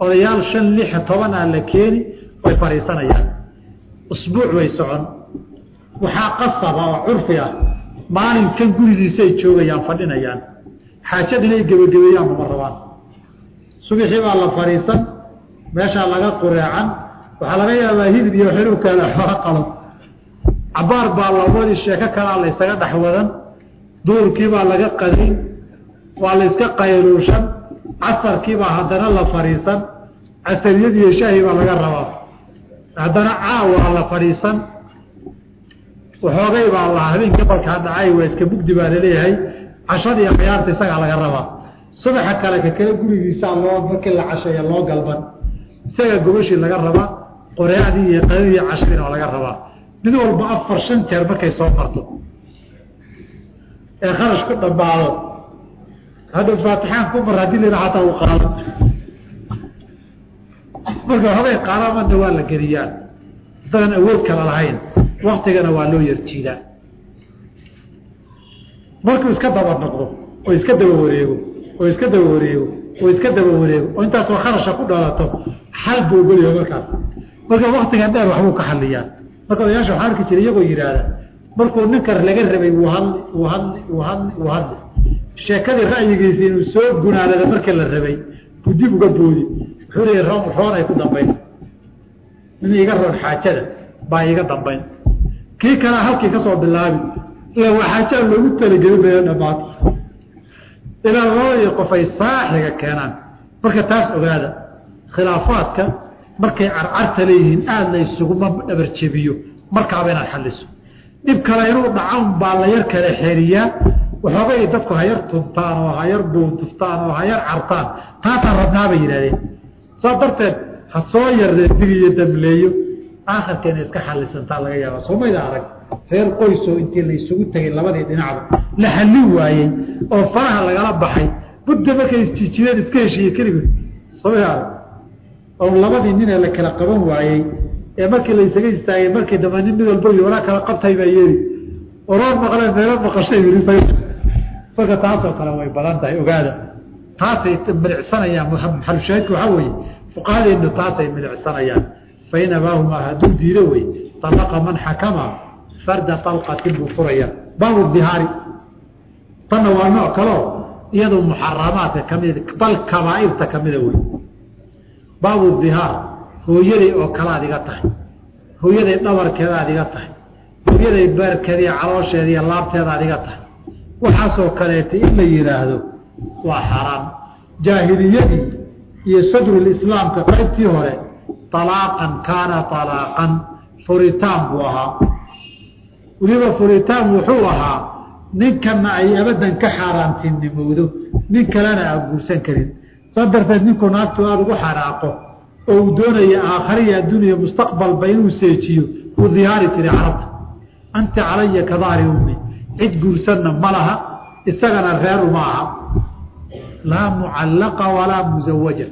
odayaal shan lix toban ah la keeni way fadhiisanayaan usbuuc way socon waxaa qasaba oo curfi ah maalinkan gurigiisa ay joogayaan fadhinayaan xaajad inay gebagabeeyaanba ma rabaan subixii baa la fadhiisan meeshaa laga qureecan waxaa laga yaabaa hilib iyo xilubkeeda xooga qalo cabaar baa labadii sheeko kalaa la ysaga dhex wadan duurkii baa laga qadayn waa la yska qayluushan casarkii baa haddana la fadhiisan casariyad iyo shaahi baa laga rabaa haddana caawa la fadhiisan waxoogay baa la habeen gabalkaa dhacay waa iska mugdi baa laleeyahay cashadii khiyaarta isagaa laga rabaa subaxa kale ka kale gurigiisaa loo markii la casheeya loo galban isagaa gobashii laga rabaa qoreacdii iyo qadadii iyo cashadiina waa laga rabaa mid walba afar shan jeer markay soo marto ee kharash ku dhammaado hadhow faatixaan ku mar haddii la hataa u qaado marka hobay qaadamadna waa la geliyaan dadan awood kala lahayn waktigana waa loo yarjiidaa markuu iska daba noqdo oo iska daba wareego oo iska daba wareego oo iska daba wareego oo intaasoo kharasha ku dhalato xal buu ogolyahay markaas marka waktigan dheer waxbuu ka xaliyaan marka odayaasha waxaa arki jira iyagoo yidhaahda markuu ninkan laga rabay wuu hadli wuu hadli wuu hadli wuu hadli sheekadii ra'yigiisi inuu soo gunaanada markii la rabay buu dib uga boodi wuxuu leeyahy roon roonay ku dambayn in iga roon xaajada baa iga dambayn kii kalea halkii ka soo bilaabi ila waa xaajaa loogu talagelin baya dhamaata ilaa labadii qof ay saaxiga keenaan marka taas ogaada khilaafaadka markay carcarta leeyihiin aada la isuguma dhabarjebiyo markaaba inaad xaliso dhib kale inuu dhacan baa la yar kala xeriyaa waxoogay dadku hayar tuntaan oo hayar buuntuftaan oo hayar cartaan taasaan rabnaabay yidhahdeen saas darteed ha soo yaree dig iyo damleeyo aakhirka inay iska xalisantaa laga yaaba soomayda arag reer qoysoo intii la isugu tegay labadii dhinacba la hallin waayey oo faraha lagala baxay budda markay isjijideen iska heshiiye keligood soomay arag oo labadii ninee la kala qaban waayey ee markii la isaga istaagay markii dambe nin mid walba y walaa kala qabtay baa yeeli oroor maqleen meelo maqashay marka taasoo kale way badan tahay ogaada taasay milicsanayaan maxalushaahidka waxaa weeye fuqahadeenu taasay milicsanayaan fain abaahumaa hadduu diido wey alaqa man xakama farda alqatin buu furaya baabu dihaari tanna waa nooc kaleo iyadoo muxaramaadka kamid bal kabaairta kamida wey baabu dihaar hooyaday oo kale ad iga tahay hooyaday dhabarkeeda ad iga tahay hooyaday beerkeediiyo caloosheeda iyo laabteeda ad iga tahay waxaasoo kaleeta in la yidhaahdo waa xaaraam jaahiliyadii iyo sadrulislaamka qaybtii hore alaaqan kaana alaaqan furitaan buu ahaa weliba furitaan wuxuu ahaa ninkana ay abadan ka xaaraantinimowdo nin kalena aan guursan karin saa darteed ninkuu naagtu aada ugu xanaaqo oo uu doonaya aakhariya adduuniya mustaqbalba inuu seejiyo uu dihaari jiray carabta anta calaya ka dahri ummi cid guursanna ma laha isagana reeru ma aha laa mucallaqa walaa muzawaja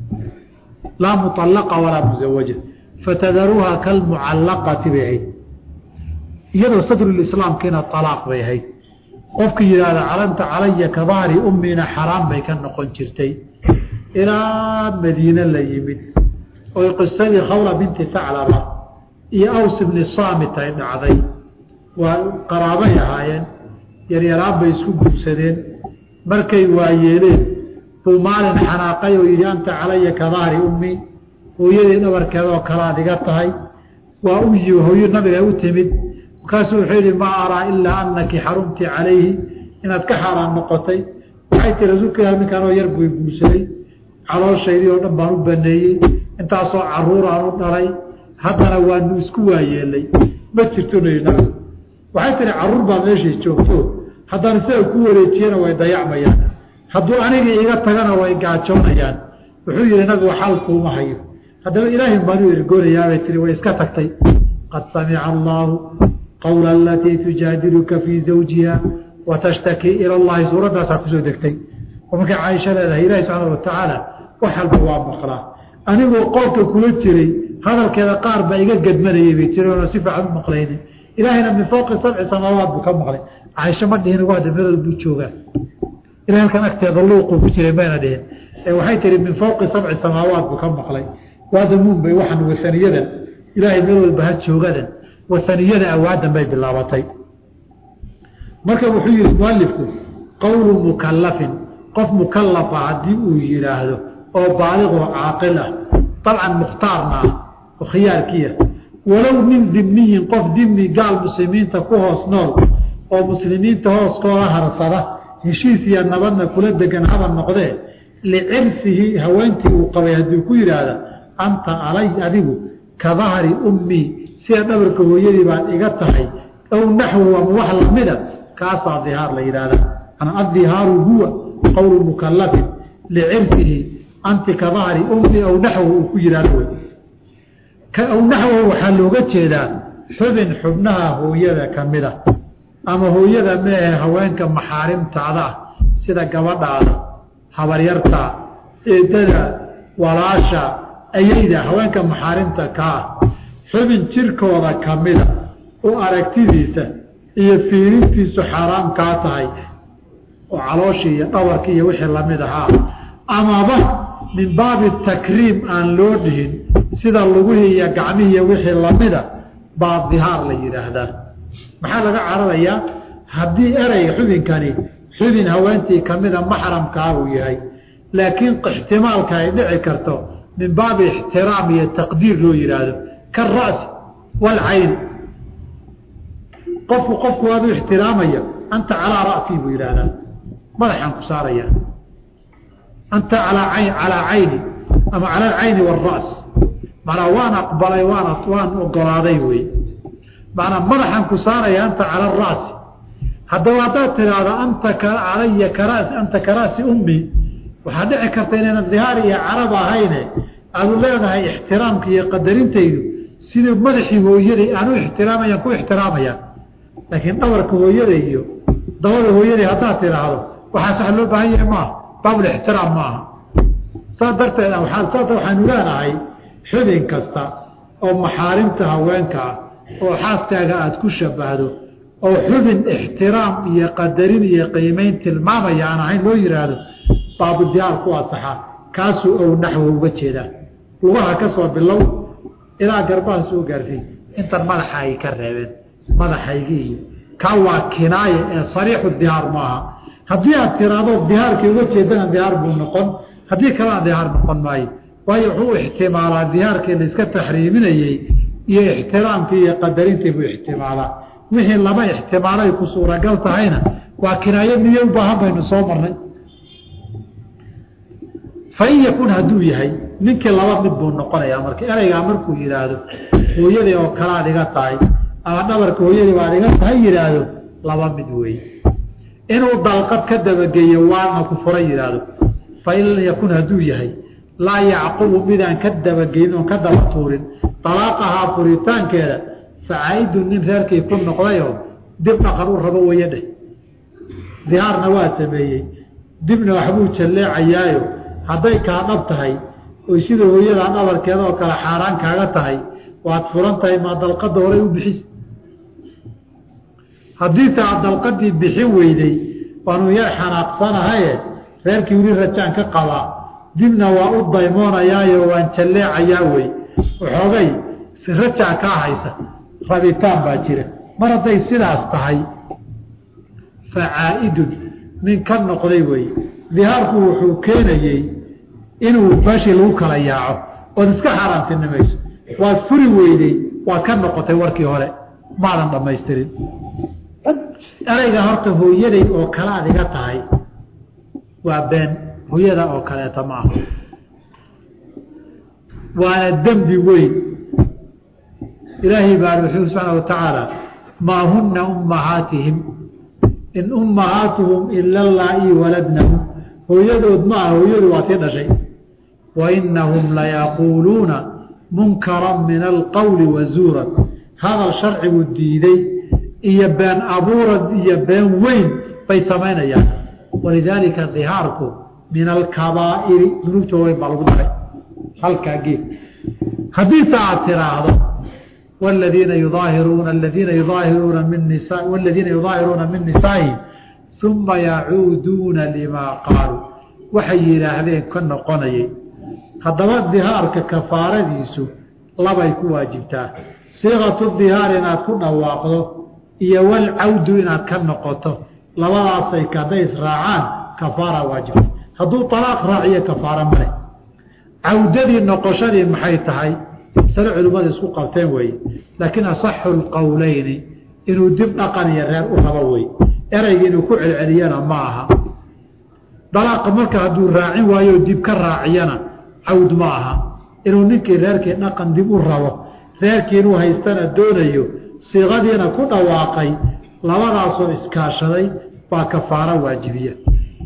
laa muallaqa walaa muzawaja fatadaruuha kalmucallaqati bay ahayd iyadoo sadrulislaamkiina alaaq bay ahayd qofkii yidhaahda calanta calaya ka dahri ummina xaraam bay ka noqon jirtay ilaa madiine la yimid oy qisadii khawla binti taclaba iyo aws ibni saamit ay dhacday waa qaraabay ahaayeen yaryaraan bay isku guursadeen markay waayeeleen buu maalin xanaaqay oo yidhi anta calaya ka dahri ummi hooyadii dhabarkeedoo kalaad iga tahay waa u yi hooyo nabiga u timid markaasuu wuxuu yidhi maa araa ilaa anaki xarumti calayhi inaad ka xaaraan noqotay waxay tii rasuulka ilah ninkanoo yar buu guursaday calooshaydii oo dhan baan u baneeyey intaasoo caruuraan u dhalay haddana waanu isku waayeelay ma jirto nabi nabigu waxay tihi caruur baa meeshay joogto haddaan isaga ku wareejiyana way dayacmayaan hadduu anigii iga tagana way gaajoonayaan wuxuu yihi nabigu xal kuuma hayo haddaba ilaahay baanu ergoonayaabay tii way iska tagtay qad samica allaahu qawla alatii tujaadiluka fii zawjiha watashtaki ila llahi suuraddaasaa kusoo degtay oo markay caaisha leedahay ilaahi subxaana watacaala wax walba waa maqlaa anigoo qolka kula jiray hadalkeeda qaar baa iga gedmanayay bay tiri oona si fiican u maqlaynin ilaahayna min fowqi sabci samaawaat buu ka maqlay caaisho ma dhihin ugu hadda meelood buu joogaa ila halkan agteeda luuquu ku jiray mayna dhihin ee waxay tihi min fawqi sabci samaawaat buu ka maqlay waadamuun bay waxaan wasaniyadan ilaahay meel walba ha joogadan wasaniyada awaadan bay bilaabatay marka wuxuu yihi mualifku qowlu mukalafin qof mukalafa haddii uu yidhaahdo oo baaliqoo caaqil ah dabcan mukhtaarna ah oo khiyaarkiia walow min dimniyin qof dimni gaal muslimiinta ku hoos nool oo muslimiinta hooskooda harsada heshiis iyo nabadna kula degan haba noqdee licirsihi haweentii uu qabay haddii ku yidhaahda anta alay adigu ka dahri ummii sida dhabarka hooyadii baad iga tahay ow naxwu ama wax lamida kaasaa dihaar la yidhahda addihaaru huwa qowlu mukalafin licirsihi anti ka dahri ummii ow naxwu uu ku yidhahdo wey ow naxwahu waxaa looga jeedaa xubin xubnaha hooyada ka mid a ama hooyada meehe haweenka maxaarimtaada ah sida gabadhaada habaryarta eedada walaasha ayayda haweenka maxaarimta ka ah xubin jirkooda ka mida oo aragtidiisa iyo fiirintiisu xaaraam kaa tahay oo calooshii iyo dhabarkii iyo wixii lamid ahaa amaba min baabi takriim aan loo dhihin sida lugihii iyo gacmihii iyo wixii lamida baa dihaar la yidhaahdaa maxaa laga cararayaa haddii ereyga xubinkani xubin haweentii kamida maxramkaa uu yahay laakiin ixtimaalka ay dhici karto min baabi ixtiraam iyo taqdiir loo yidhaahdo kara'si waalcayni qofku qofku waadu ixtiraamaya anta calaa ra'sii buu yidhaahdaa madaxaan ku saaraya anta alaa ayn calaa cayni ama cala alcayni waara's manaa waan aqbalay waan waan ogolaaday wey manaa madaxaan ku saaraya anta cala ara'si haddaba haddaad tidhaahdo anta calaya karas anta kara'si ummi waxaa dhici karta inaynan dihaar iyo carab ahayne aadu leedahay ixtiraamka iyo qadarintaydu sidii madaxii hooyaday aan u ixtiraamayaan ku ixtiraamayaan laakiin dhabarka hooyada iyo dabada hooyaday haddaad tidhaahdo waxaa sax loo baahan yahay maaha baabulixtiraam ma aha saas darteed saasa waxaanu leenahay xubin kasta oo maxaarimta haweenka ah oo xaaskaaga aada ku shabahdo oo xubin ixtiraam iyo qadarin iyo qiimeyn tilmaamaya aan ahayn loo yihaahdo baabudiyaar ku asaxa kaasuu ow naxwo uga jeedaa lugaha ka soo bilow ilaa garbaha soo gaarsiy intan madaxa ay ka reebeen madaxaygii iyo kaa waa kinaaya ee sariixu dihaar maaha haddii aad tiraahdo dihaarkii uga jeedana dihaar buu noqon haddii kalena dihaar noqon maayo waayo wuxuu ixtimaalaa dihaarkii la iska taxriiminayey iyo ixtiraamkii iyo qadarintii buu ixtimaalaa wixii laba ixtimaalay ku suuragal tahayna waa kinaayo miye u baahan baynu soo marnay fain yakun hadduu yahay ninkii laba mid buu noqonayaa marka ereygaa markuu yidhaahdo hooyadii oo kalaad iga tahay ama dhabarka hooyadii baad iga tahay yidhaahdo laba mid weeye inuu dalqad ka dabageeyo waana ku fura yidhaahdo fain lam yakun hadduu yahay laa yacqubu midaan ka dabageyn oon ka daba tuurin alaaqahaa furitaankeeda facaa'idu nin reerkii ku noqdayoo dib dhaqan u rabo weeye dheh dihaarna waa sameeyey dibna waxbuu jalleecayaayo hadday kaa dhab tahay oy sida hooyadaa dhabarkeeda oo kale xaaraan kaaga tahay waad furan tahay maa dalqadda horay u bixis haddiise aad dalqadii bixin weyday waanu yar xanaaqsanahaye reerkii weli rajaan ka qabaa dibna waa u daymoonayaayo waan jalleecayaa wey waxoogay rajaa kaa haysa rabitaan baa jira mar hadday sidaas tahay facaa'idun nin ka noqday wey dihaarku wuxuu keenayey inuu meeshii lagu kala yaaco ood iska xaaraantinimayso waad furi weyday waad ka noqotay warkii hore maadan dhammaystirin ereyga horta hooyaday oo kale aad iga tahay waa been hooyada oo kaleeta ma aha waana dembi weyn ilaahay baa wuxuu subxaana watacaala maa huna ummahaatihim in ummahaatuhum ila laa-i waladnahum hooyadood ma aha hooyadu waa tii dhashay wa inahum layaquuluuna munkaran min alqowli wazuuran hadal sharcigu diiday iyo been abuurad iyo been weyn bay samaynayaan walidaalika dihaarku min alkabaa'iri dunuubta weyn baa lagu daray halkaa geed haddiise aad tiraahdo والذيiن يظاahiruuna الذiina يظاahiruuna min نisaa والذiina يظاahiruuna min نisaaئiهim uma yacuuduuna limaa qaaluu waxay yidhaahdeen ka noqonayay haddaba dihaarka kafaaradiisu labay ku waajibtaa siiqatu dihaar inaad ku dhawaaqdo iyo walcawdu inaad ka noqoto labadaasay hadday israacaan kafaara waajibta hadduu alaaq raaciyo kafaara male cawdadii noqoshadii maxay tahay sare culimmada isku qabteen weeye laakiin asaxu lqowleyni inuu dib dhaqan iyo reer u rabo wey ereyga inuu ku celceliyana ma aha dalaaqa marka hadduu raacin waayo dib ka raaciyana cawd ma aha inuu ninkii reerkii dhaqan dib u rabo reerkii inuu haystana doonayo siiqadiina ku dhawaaqay labadaasoo iskaashaday baa kafaaro waajibiya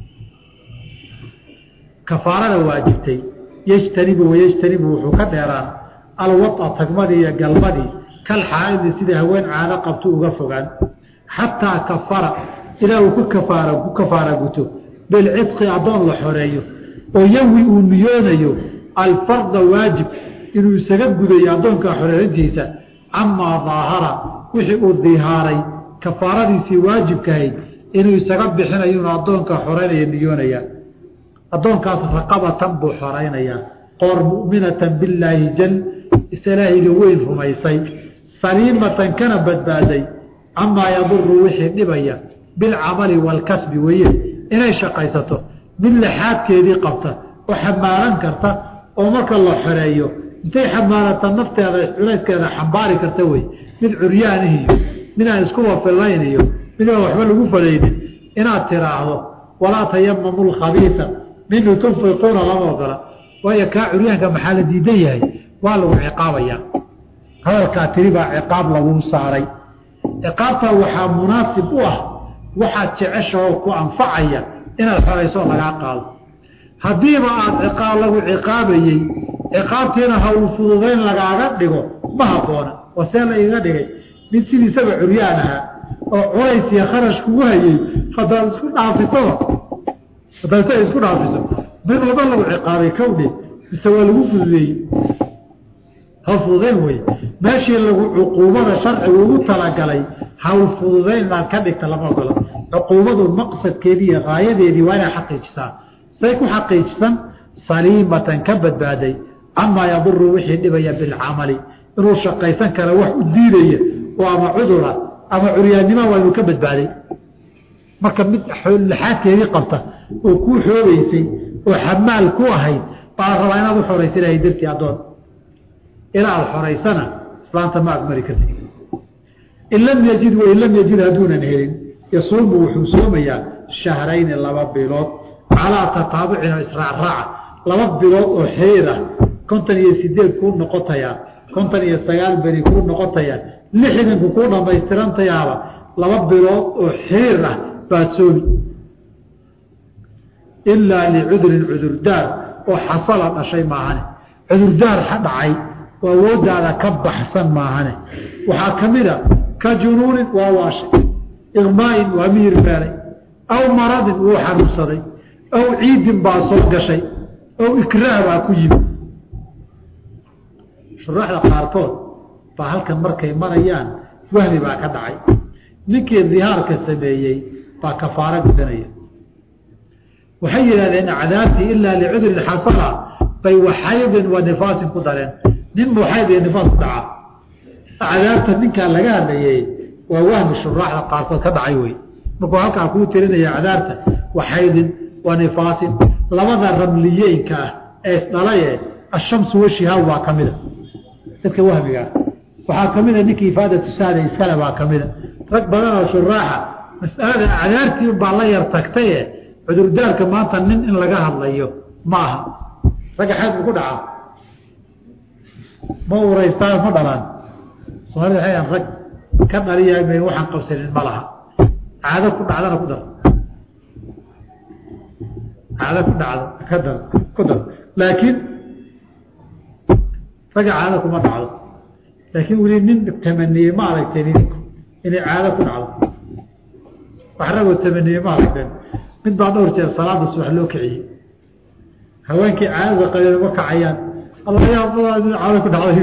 kafaarada waajibtay yejtanibu wayejtanibu wuxuu ka dheeraan alwaa tagmadii iyo galmadii kal xaaidi sida haween caado qabto uga fogaan xataa kafara ilaa uu ku kafaara ku kafaara guto bilcidqi addoon la xoreeyo oo yawi uu niyoonayo alfarda waajib inuu isaga gudayo addoonka xoreerintiisa camaa daahara wixii uu dihaaray kafaaradiisii waajibkahayd inuu isaga bixinayo inuu addoonka xoreynaya niyoonaya addoonkaas raqabatan buu xoraynayaa qoor mu'minatan billaahi jal isalaahiga weyn rumaysay saliimatan kana badbaaday camaa yaduru wixii dhibaya bilcamali waalkasbi weeye inay shaqaysato mid laxaadkeedii qabta oo xamaalan karta oo marka la xoreeyo intay xamaalata nafteeda culayskeeda xambaari karta wey mid curyaanihiyo mid aan iskuba fillayniyo mid aan waxba lagu falaynin inaad tiraahdo walaa tayamamu lkhabiisa minu tunfiquuna lama ogola waayo kaa curyaanka maxaa la diidan yahay waa lagu ciqaabayaa hadalkaa tiri baa ciqaab lagu saaray ciqaabtaa waxaa munaasib u ah waxaad jeceshahoo ku anfacaya inaad xorayso lagaa qaado haddiiba aad ciqaab lagu ciqaabayey ciqaabtiina ha uu fududayn lagaaga dhigo ma habboona waa see la iga dhigay mid sidiisaba curyaan ahaa oo culays iyo kharash kugu hayey haddaad isku dhaafisaba haddaad isaga isku dhaafiso mid wada lagu ciqaabay kawdhe mise waa lagu fududeeyey ha fududayn wey meeshii lagu cuquubada sharcigu ugu talagalay hawl fududayn inaad ka dhigta lama ogola cuquubadu maqsadkeedii iyo raayadeedii waa inay xaqiijisaa say ku xaqiijisan saliimatan ka badbaaday camaa yaduru wixii dhibaya bilcamali inuu shaqaysan kara wax u diidaya oo ama cudura ama curyaannima waa inuu ka badbaaday marka mid laxaadkeedii qabta oo kuu xoogaysay oo xamaal ku ahayd baa rabaa inaad u xoraysa ilahay dartii addoon ilaa aada xoraysana islaanta ma agmari karti in lam yajid wain lam yajid hadduunan helin yasuumu wuxuu soomayaa shahrayni laba bilood calaa tataabucin oo israacraaca laba bilood oo xiriir ah kontan iyo sideed kuu noqotayaa kontan iyo sagaal beri kuu noqotayaa lixdanku kuu dhamaystirantayaaba laba bilood oo xiriir ah baad soomi ilaa licudurin cudurdaar oo xasala dhashay maahane cudurdaar ha dhacay oo awooddaada ka baxsan maahane waxaa ka mid a ka junuunin waa waashay iqmaain waa miyir meelay aw maradin wuu xanuunsaday aw ciidin baa soo gashay aw ikraah baa ku yimi shuruuxda qaarkood baa halkan markay marayaan wahmi baa ka dhacay ninkii dihaarka sameeyey baa kafaaro gudanaya waxay yidhahdeen acdaabtii ilaa licudurin xasala bay waxaydin wa nifaasin ku dareen nin muxayd iyo nifaas ku dhaca acdaabta ninkaa laga hadlayey waa wahmi shuraaxda qaarkood ka dhacay wey markuu halkaa kuu tirinaya acdaabta waxaydin wa nifaasin labada ramliyeynka ah ee isdhalaye ashamsu washihaa waa ka mida dadka wahmigaa waxaa ka mida ninkii ifaadatu saada iskale baa ka mida rag badan oo shuraaxa mas'alada acdaartii baa la yar tagtaye cudurdaarka maanta nin in laga hadlayo ma aha ragga xeed buu ku dhacaa ma uraystaan ma dhalaan soomaalida waxay rag ka dhaliya may waxaan qabsanin ma laha caado ku dhacdana ku dar caado ku dhacdo ka dar ku dar laakiin ragga caado kuma dhacdo laakiin weli nin tamaniyey ma aragteen idinku inay caado ku dhacdo wax ragoo tamaniyey ma aragteen mid baa dhowr jeer salaada subax loo kiciyey haweenkii caadada qabeen ma kacayaan allayaa badaa mid caado ku dhacday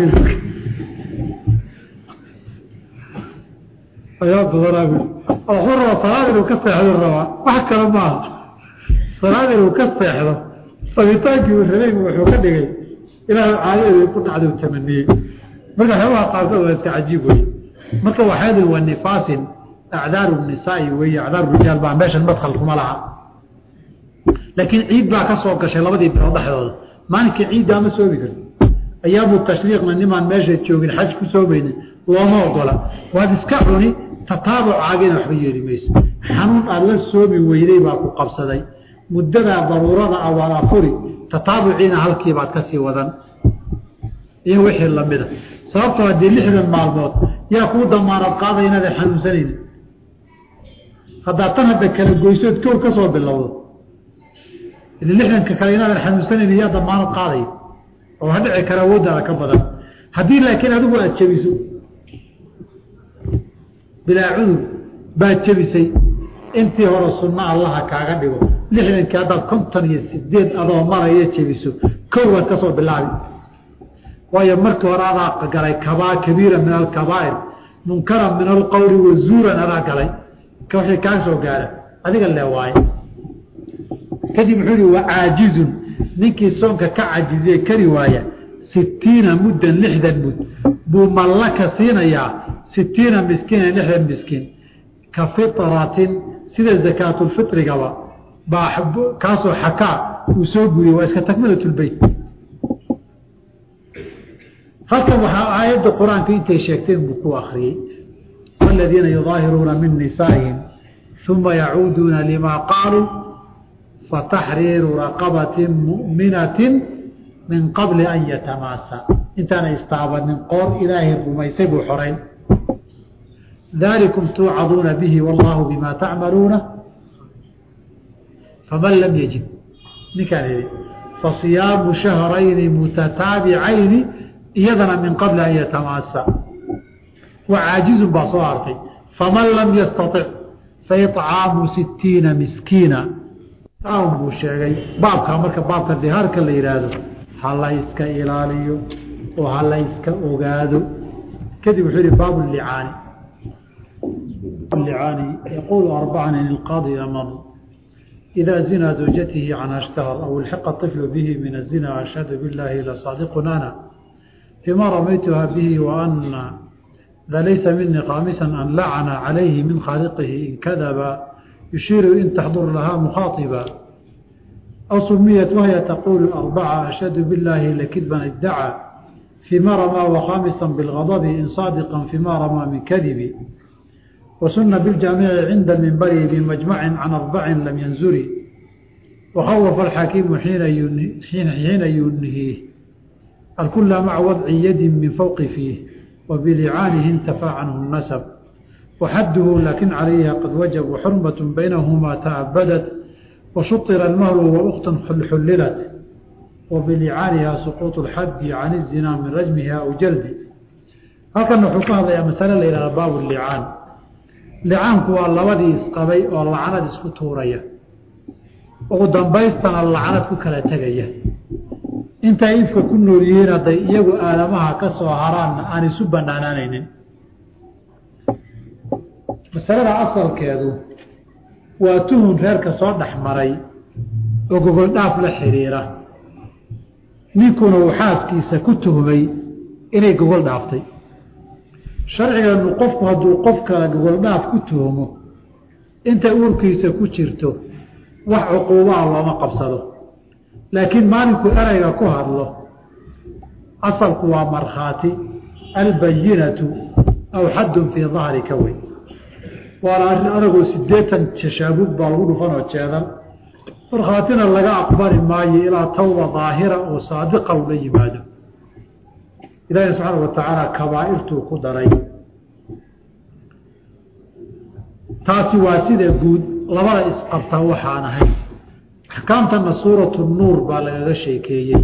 ayaa badanaa wuxuu rabaa salaada salaad inuu ka seexdo rabaa wax kale maaha salaad inuu ka seexdo sabitaankii uu rabeybu wuxuu ka dhigay ilaahu caadadeeda ku dhacdau tamaniyey marka waxyaabaha qaarkood waa iska cajiib wey marka waxaad wa nifaasin acdaaru nisaai weeye acdaaru rijaal baa meeshan madkhal kuma laha laakiin ciid baa ka soo gashay labadii bilood dhexdooda maalinkii ciidda ama soomi karti ayaamu tashriiqna nimaan meesha joogin xaj ku soomaynin looma ogola waad iska cuni tataabucaagina waxba yeeli mayso xanuun aad la soomi weyday baa ku qabsaday muddadaa daruurada ah waad afuri tataabuciina halkiibaad kasii wadan iyo wixii lamida sababtoo haddii lixdan maalmood yaa kuu damaanad qaaday inaadan xanuunsanaynin haddaad tan hadda kala goysood kow ka soo bilowdo ili lixdanka kale inaadan xanuunsanaynin yaa damaanad qaaday oo ha dhici kara awooddaada ka badan haddii laakiin adigu aada jebiso bilaa cudur baad jebisay intii hore sunno allaha kaaga dhigo lixdankii haddaad konton iyo sideed adoo maraya jebiso kow baad ka soo bilaabi waayo markii hore adaa galay kabaa kabiira min alkabaa'ir munkaran min alqowli wazuuran adaa galay wixii kaa soo gaara adiga lee waaye kadib wuxuu yihi wacaajizun ninkii soonka ka cajiziye kari waaya sitiina muddan lixdan mud buu mallaka siinayaa sitiina miskiina lixdan miskiin ka fitratin sida zakaatulfitrigaba baa kaasoo xakaa uu soo guriyey waa iska takmilatulbeyt halkan waxaa aayadda qur-aanka intay sheegteen buu ku akriyey waladiina yudaahiruuna min nisaa'ihim uma yacuuduuna limaa qaaluu fataxriiru raqabatin mu'minatin min qabli an yatamaasa intaana istaabanin qoor ilaahay rumaysay buu xorayn dalikum tuucaduuna bihi wallaahu bima tacmaluuna faman lam yajib ninkaan idhi fasiyaamu shahrayni mutataabicayni iyadana min qabli an yatamaasa wa caajizun baa soo hartay faman lam yastaطic faicaamu sitiina miskiina buu sheegay baabka marka baabka dihaarka la yihaahdo ha la iska ilaaliyo oo ha la iska ogaado kadib wuxuu yihi baab licaani licaani yaquulu arbacan in ilqaadi amar إذا زنى زوجته عنها اشتهر أو الحق الطفل به من الزنا أشهد بالله لصادق أنا فيما رميتها به وأن ذا ليس مني قامسا أن لعن عليه من خالقه إن كذب يشير إن تحضر لها مخاطبا أو سميت وهي تقول أربعة أشهد بالله لكذبا ادعى فيما رمى وخامسا بالغضب إن صادقا فيما رمى من كذب وسن بالجامع عند المنبر بمجمع عن أربع لم ينزري وخوف الحكيم حين حين حين ينهيه الكل مع وضع يد من فوق فيه وبلعانه انتفى عنه النسب وحده لكن عليها قد وجب وحرمة بينهما تعبدت وشطر المهر وأخت حللت وبلعانها سقوط الحد عن الزنا من رجمها أو جلد هكذا نحكى هذا مسألة إلى باب اللعان licaanku waa labadii isqabay oo lacanad isku tuuraya ugu dambaystana lacanad ku kala tegaya intay ifka ku nool yihiin hadday iyagu aadamaha ka soo haraanna aan isu banaanaanaynin masalada asalkeedu waa tuhun reerka soo dhex maray oo gogol dhaaf la xiriira ninkuna uu xaaskiisa ku tuhmay inay gogol dhaaftay sharcigeenu qofku hadduu qof kale gogoldhaaf ku tuhmo intay uurkiisa ku jirto wax cuquubaha looma qabsado laakiin maalinkuu ereyga ku hadlo asalku waa markhaati albayinatu aw xaddun fii dahrika wey waana arrin anagoo sideetan tashaabug baa lagu dhufanoo jeedan markhaatina laga aqbali maayo ilaa tawba daahira oo saadiqa ula yimaado ilaahi subxaana wa tacaala kabaa'irtuu ku daray taasi waa sida guud labada isqabtaa waxaan ahay axkaamtana suuratu nuur baa lagaga sheekeeyey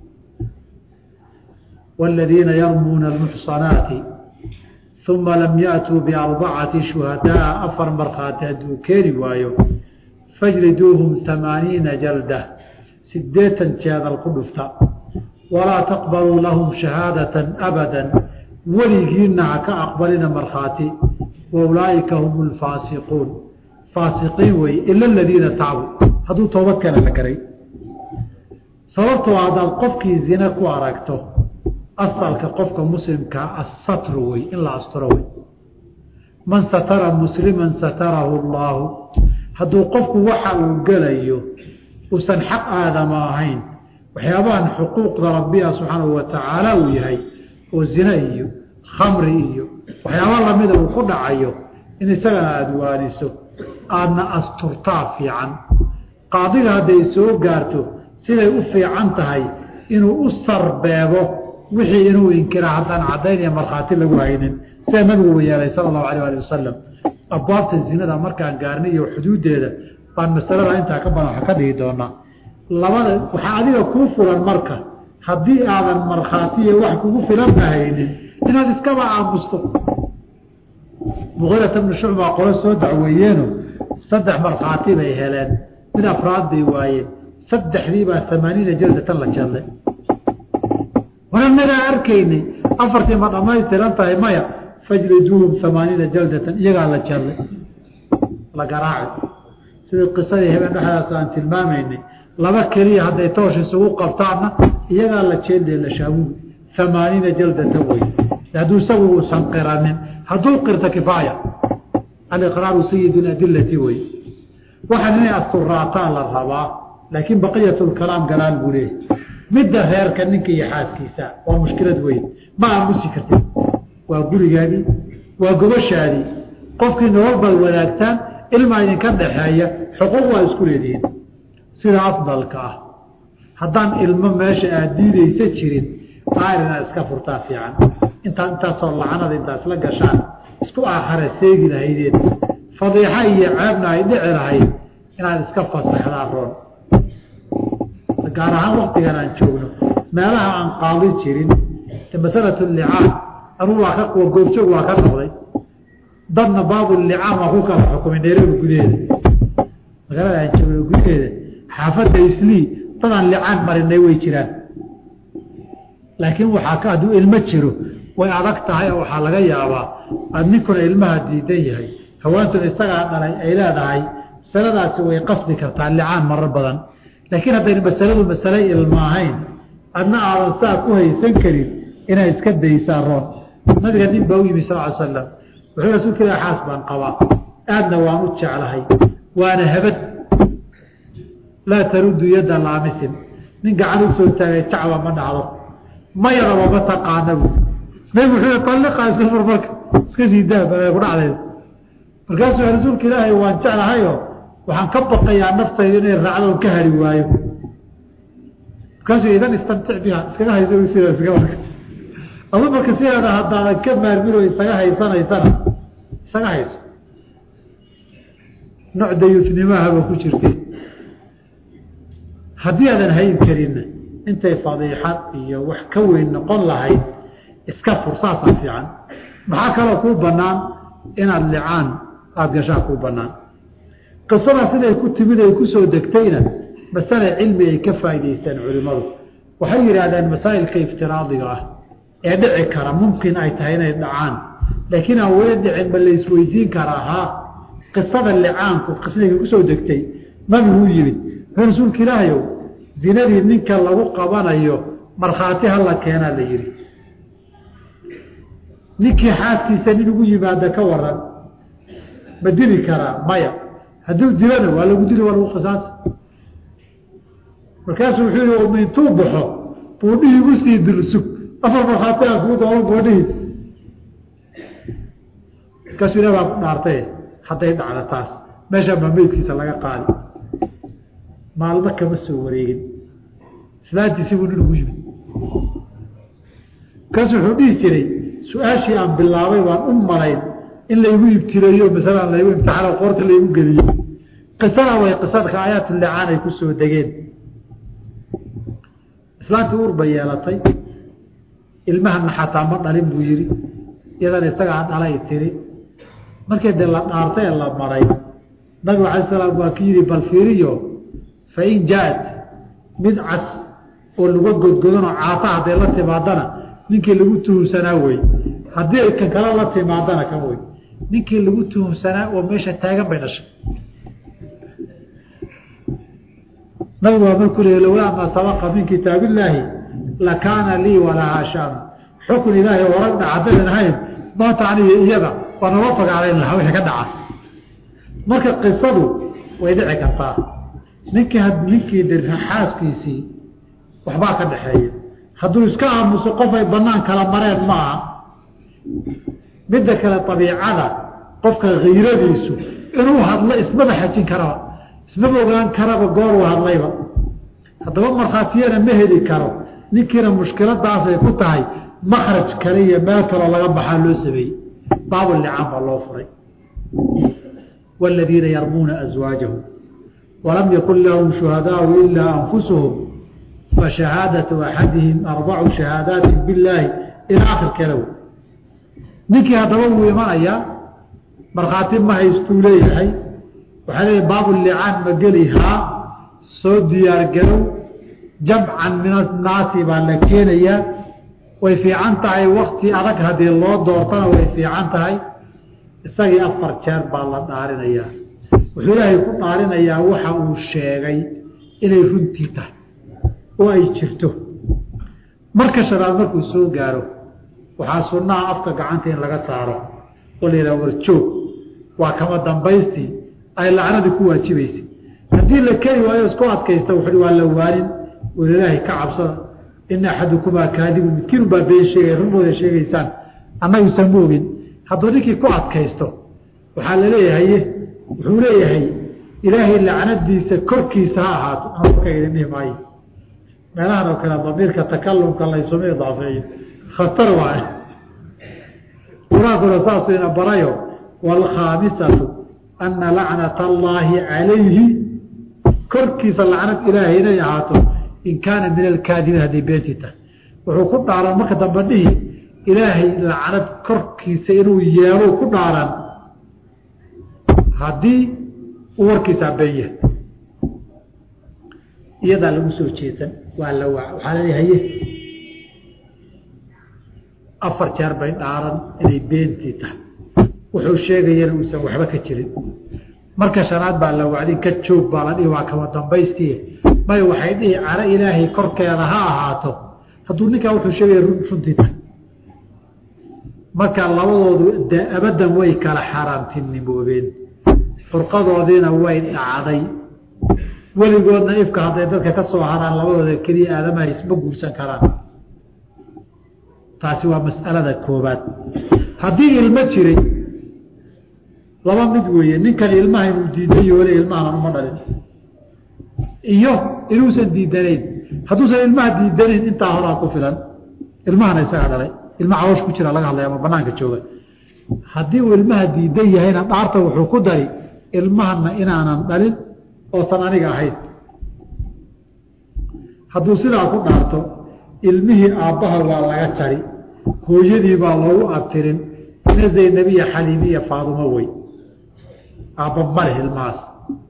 waaladiina yarmuuna almuxsanaati uma lam yaatuu biarbacati shuhadaa afar markhaati hadduu keeni waayo fajliduuhum amaaniina jalda sideetan jeedal ku dhufta walaa taqbaluu lahum shahaadatan abadan weligiina ha ka aqbalina markhaati wa ulaa'ika hum lfaasiquun faasiqiin weye ila aladiina tacbu hadduu toobad keena la garay sababtoo haddaad qofkii zine ku aragto asalka qofka muslimkaa assatru wey in la asturo wey man satara musliman satarahu allaahu hadduu qofku waxa uu gelayo uusan xaq aadama ahayn waxyaabahan xuquuqda rabbiga subxaanahu watacaala uu yahay oo zine iyo khamri iyo waxyaaba lamida uu ku dhacayo in isagana aada waaniso aadna asturtaa fiican qaadiga hadday soo gaarto siday u fiican tahay inuu u sarbeebo wixii inuu inkira haddaan caddayn iyo markhaati lagu haynin sida nabigu yeelay sala allahu alayh ali wasalam abwaabta zinada markaan gaarnay iyo xuduuddeeda baan masalada intaa ka badan waxa ka dhigi doonaa labada waxaa adiga kuu fulan marka haddii aadan markhaati iyo wax kugu filanna haynin inaad iskaba aamusto muqiirata bnu shucbaa qolo soo dacweeyeeno saddex markhaati bay heleen mid afraad bay waayeen saddexdii baa amaaniina jaldatan la jeedlay wananagaa arkaynay afartii ma dhamaystiran tahay maya fajliduuhum amaaniina jaldatan iyagaa la jeedlay la garaaci sidii qisadii habeen dhexdaas aan tilmaamaynay laba keliya hadday toosh isugu qabtaanna iyagaa la jeedlee la shaabugi amaaniina jaldatan wey hadduu isagu uusan qiranin hadduu qirto kifaaya aliqraaru sayid adilati wey waxaan inay asturaataan la rabaa laakiin baqiyat lkalaam galaal buu leeyahy midda reerka ninka iyo xaaskiisa waa mushkilad weyn ma aamusi kartid waa gurigaadii waa gobashaadii qofkii nolol baad wadaagtaan ilmaa idinka dhaxeeya xuquuq waa isku leedihiin sida afdalka ah haddaan ilmo meesha aad diidaysa jirin aar inaad iska furtaa fiican intaa intaasoo lacanada intaa isla gashaan isku aakhara seegi lahaydeen fadiixa iyo ceebna ay dhici lahayd inaad iska fasaxdaa roon gaar ahaan waktigan aan joogno meelaha aan qaadi jirin masalatu licaan anuu waa ka goobjoog waa ka noqday dadna baabu licaan waa ku kala xukumay nairobi gudaheeda magaalada aan joogno gudaheeda xaafadda islii dadaan licaan marinay way jiraan laakiin waxaa ka hadduu ilmo jiro way adag tahay oo waxaa laga yaabaa aad ninkuna ilmaha diidan yahay haweentuna isagaa dhalay ay leedahay masaladaasi way qasbi kartaa licaan marar badan laakiin haddayna masaladu masale ilma ahayn adna aadan saa ku haysan karin inaad iska daysaa roon nabiga nin baa u yimi sal ly slam wuxuu rasuulka ilah xaas baan qabaa aadna waan u jeclahay waana habad laa taruddu yadda laamisin nin gacan u soo taagay jacba ma dhacdo mayadaba ma taqaana bu nabig wuxuu alliqaa iska fur marka iska sii daa baa ku dhacdeed markaasuu rasuulka ilaahay waan jeclahayo waxaan ka baqayaa naftayda inay raacdo on ka hari waayo markaasuu idan istamtic biha iskaga hayso sida iska marka adu marka sideeda haddaadan ka maarmino isaga haysanaysana isaga hayso nooc dayuufnimahaba ku jirte haddii aadan hayn karinna intay fadiixad iyo wax ka weyn noqon lahayd iska fur saasaa fiican maxaa kaloo kuu banaan inaad licaan aada gashaa kuu banaan qisada siday ku timid ay kusoo degtayna masale cilmi ay ka faa'idaystaan culimmadu waxay yidhaahdeen masaa'ilka iftiraadiga ah ee dhici kara mumkin ay tahay inay dhacaan laakiin aan weli dhicin ma laisweydiin karaa haa qisada licaanku qisadayka kusoo degtay nabiguu yimid wuxuu rasuulka ilaahayow zinadii ninka lagu qabanayo markhaati hala keenaa la yidhi ninkii xaaskiisa nin ugu yimaada ka waran ma dili karaa maya hadduu dilana waa lagu dili waa lagu qisaas markaasuu wuxuu yihi intuu baxo buudhihii igu sii dilsug afar markhaati aan kugu doono buudhihii markaasuu ilah baa ku dhaartay hadday dhacda taas meeshaan baa meydkiisa laga qaadi maalmo kama soo wareegin islaantiisi buu nin ugu yimid markaasuu wuxuu dhihi jiray su-aashii aan bilaabay waan u malayn in laygu ibtileeyo masalan laygu imtixaano qoorta laygu geliyo qisada way qisadka aayaatulicaan ay ku soo degeen islaantii uur bay yeelatay ilmahana xataa ma dhalin buu yidhi iyadana isagaa dhalay tiri markii dee la dhaartay ee la maray nabigu alay salaam waa ki yidhi bal fiiriyo fain jaat mid cas oo laga godgodanoo caata hadday la timaadana ninkii lagu tuhumsanaa wey haddii ay kan kale la timaadana kan wey ninkii lagu tuhumsanaa oo meesha taagan bay dhashay nabigu waa markuu leey lowlaa maa sabaqa min kitaab illaahi lakaana lii walahaa shaan xukun ilaahay warag dhaca haddaynan ahayn maanta aniga iyada waa nala fagaarayn lahaa wixii ka dhaca marka qisadu way dhici kartaa ninkii ninkii xaaskiisii waxbaa ka dhaxeeya hadduu iska aamuso qof ay banaan kala mareen ma aha midda kale abiicada qofka kiiradiisu inuu hadlo ismaba xajin karaba ismaba ogaan karaba goor uu hadlayba haddaba markhaatiyana ma heli karo ninkiina mushkiladaasay ku tahay makraj kale iyo meel kaloo laga baxaa loo sameeyey baabulicaan baa loo furay wاladiina yarmuuna aswaajahum walam yakun lahum shuhadaau ilaa anfusuhum fashahaadaةu axadihim arbacu shahaadaati biاllaahi ilaa akhirkeeda w ninkii haddaba wuu imanayaa markhaati ma haystuu leeyahay waxaa leeyahy baabulicaan ma geli haa soo diyaargarow jamcan min annaasi baa la keenayaa way fiican tahay wakti adag haddii loo doortana way fiican tahay isagii afar jeer baa la dhaarinayaa wuxuu ilaahay ku dhaarinayaa waxa uu sheegay inay runtii tahay oo ay jirto marka shanaad markuu soo gaaro waxaa sunnaha afka gacanta in laga saaro oo la yidhaha warjoog waa kama dambaystii ay lacnadii ku waajibaysay haddii la keni waayo isku adkaysta wuxu waa la waanin war ilaahay ka cabsada ina axadukumaa kaadibu midkiinu baa been sheegay runbooda sheegaysaan annagusan ma ogin hadduu ninkii ku adkaysto waxaa la leeyahay wuxuu leeyahay ilaahay lacnadiisa korkiisa ha ahaato anka idin dhihi maayo meelahan oo kale damiirka takalumka laysuma idaafeeyo khatar waay qur-aankuna saasuu ina barayo waalkhaamisatu ana lacnata allaahi calayhi korkiisa lacnad ilaahay inay ahaato in kaana min alkaadibiin hadday beentii tahay wuxuu ku dhaaran marka dambe dhihi ilaahay lacnad korkiisa inuu yeelo ku dhaaran haddii uu warkiisaa been yahay iyadaa lagu soo jeesan waa la waa waxaa laleeyahaye afar jeer bay dhaaran inay beentii tahay wuxuu sheegayana uusan waxba ka jirin marka shanaad baa la wacdin ka joog baa la dhihi waa kama dambaystii may waxay dhihi caro ilaahay korkeeda ha ahaato hadduu ninkaa wuxuu sheegaya runtii tahay marka labadoodu abadan way kala xaaraamtinimoobeen furqadoodiina way dhacday weligoodna ifka hadday dadka ka soo haraan labadooda keliya aadamaha isma guursan karaan taasi waa mas'alada koobaad haddii ilmo jiray laba mid weeye ninkan ilmaha inuu diidan yoole ilmahanan uma dhalin iyo inuusan diidanayn hadduusan ilmaha diidanayn intaa horaa ku filan ilmahana isaga dhalay ilma cawoosh ku jira laga hadlaya ama banaanka jooga haddii uu ilmaha diidan yahayna dhaarta wuxuu ku dari ilmahana inaanan dhalin oosan aniga ahayn hadduu sidaa ku dhaarto ilmihii aabbaha waa laga jari hooyadii baa loogu abtirin ina zaynabiya xaliimiya faadumo wey aabba maleh ilmahaas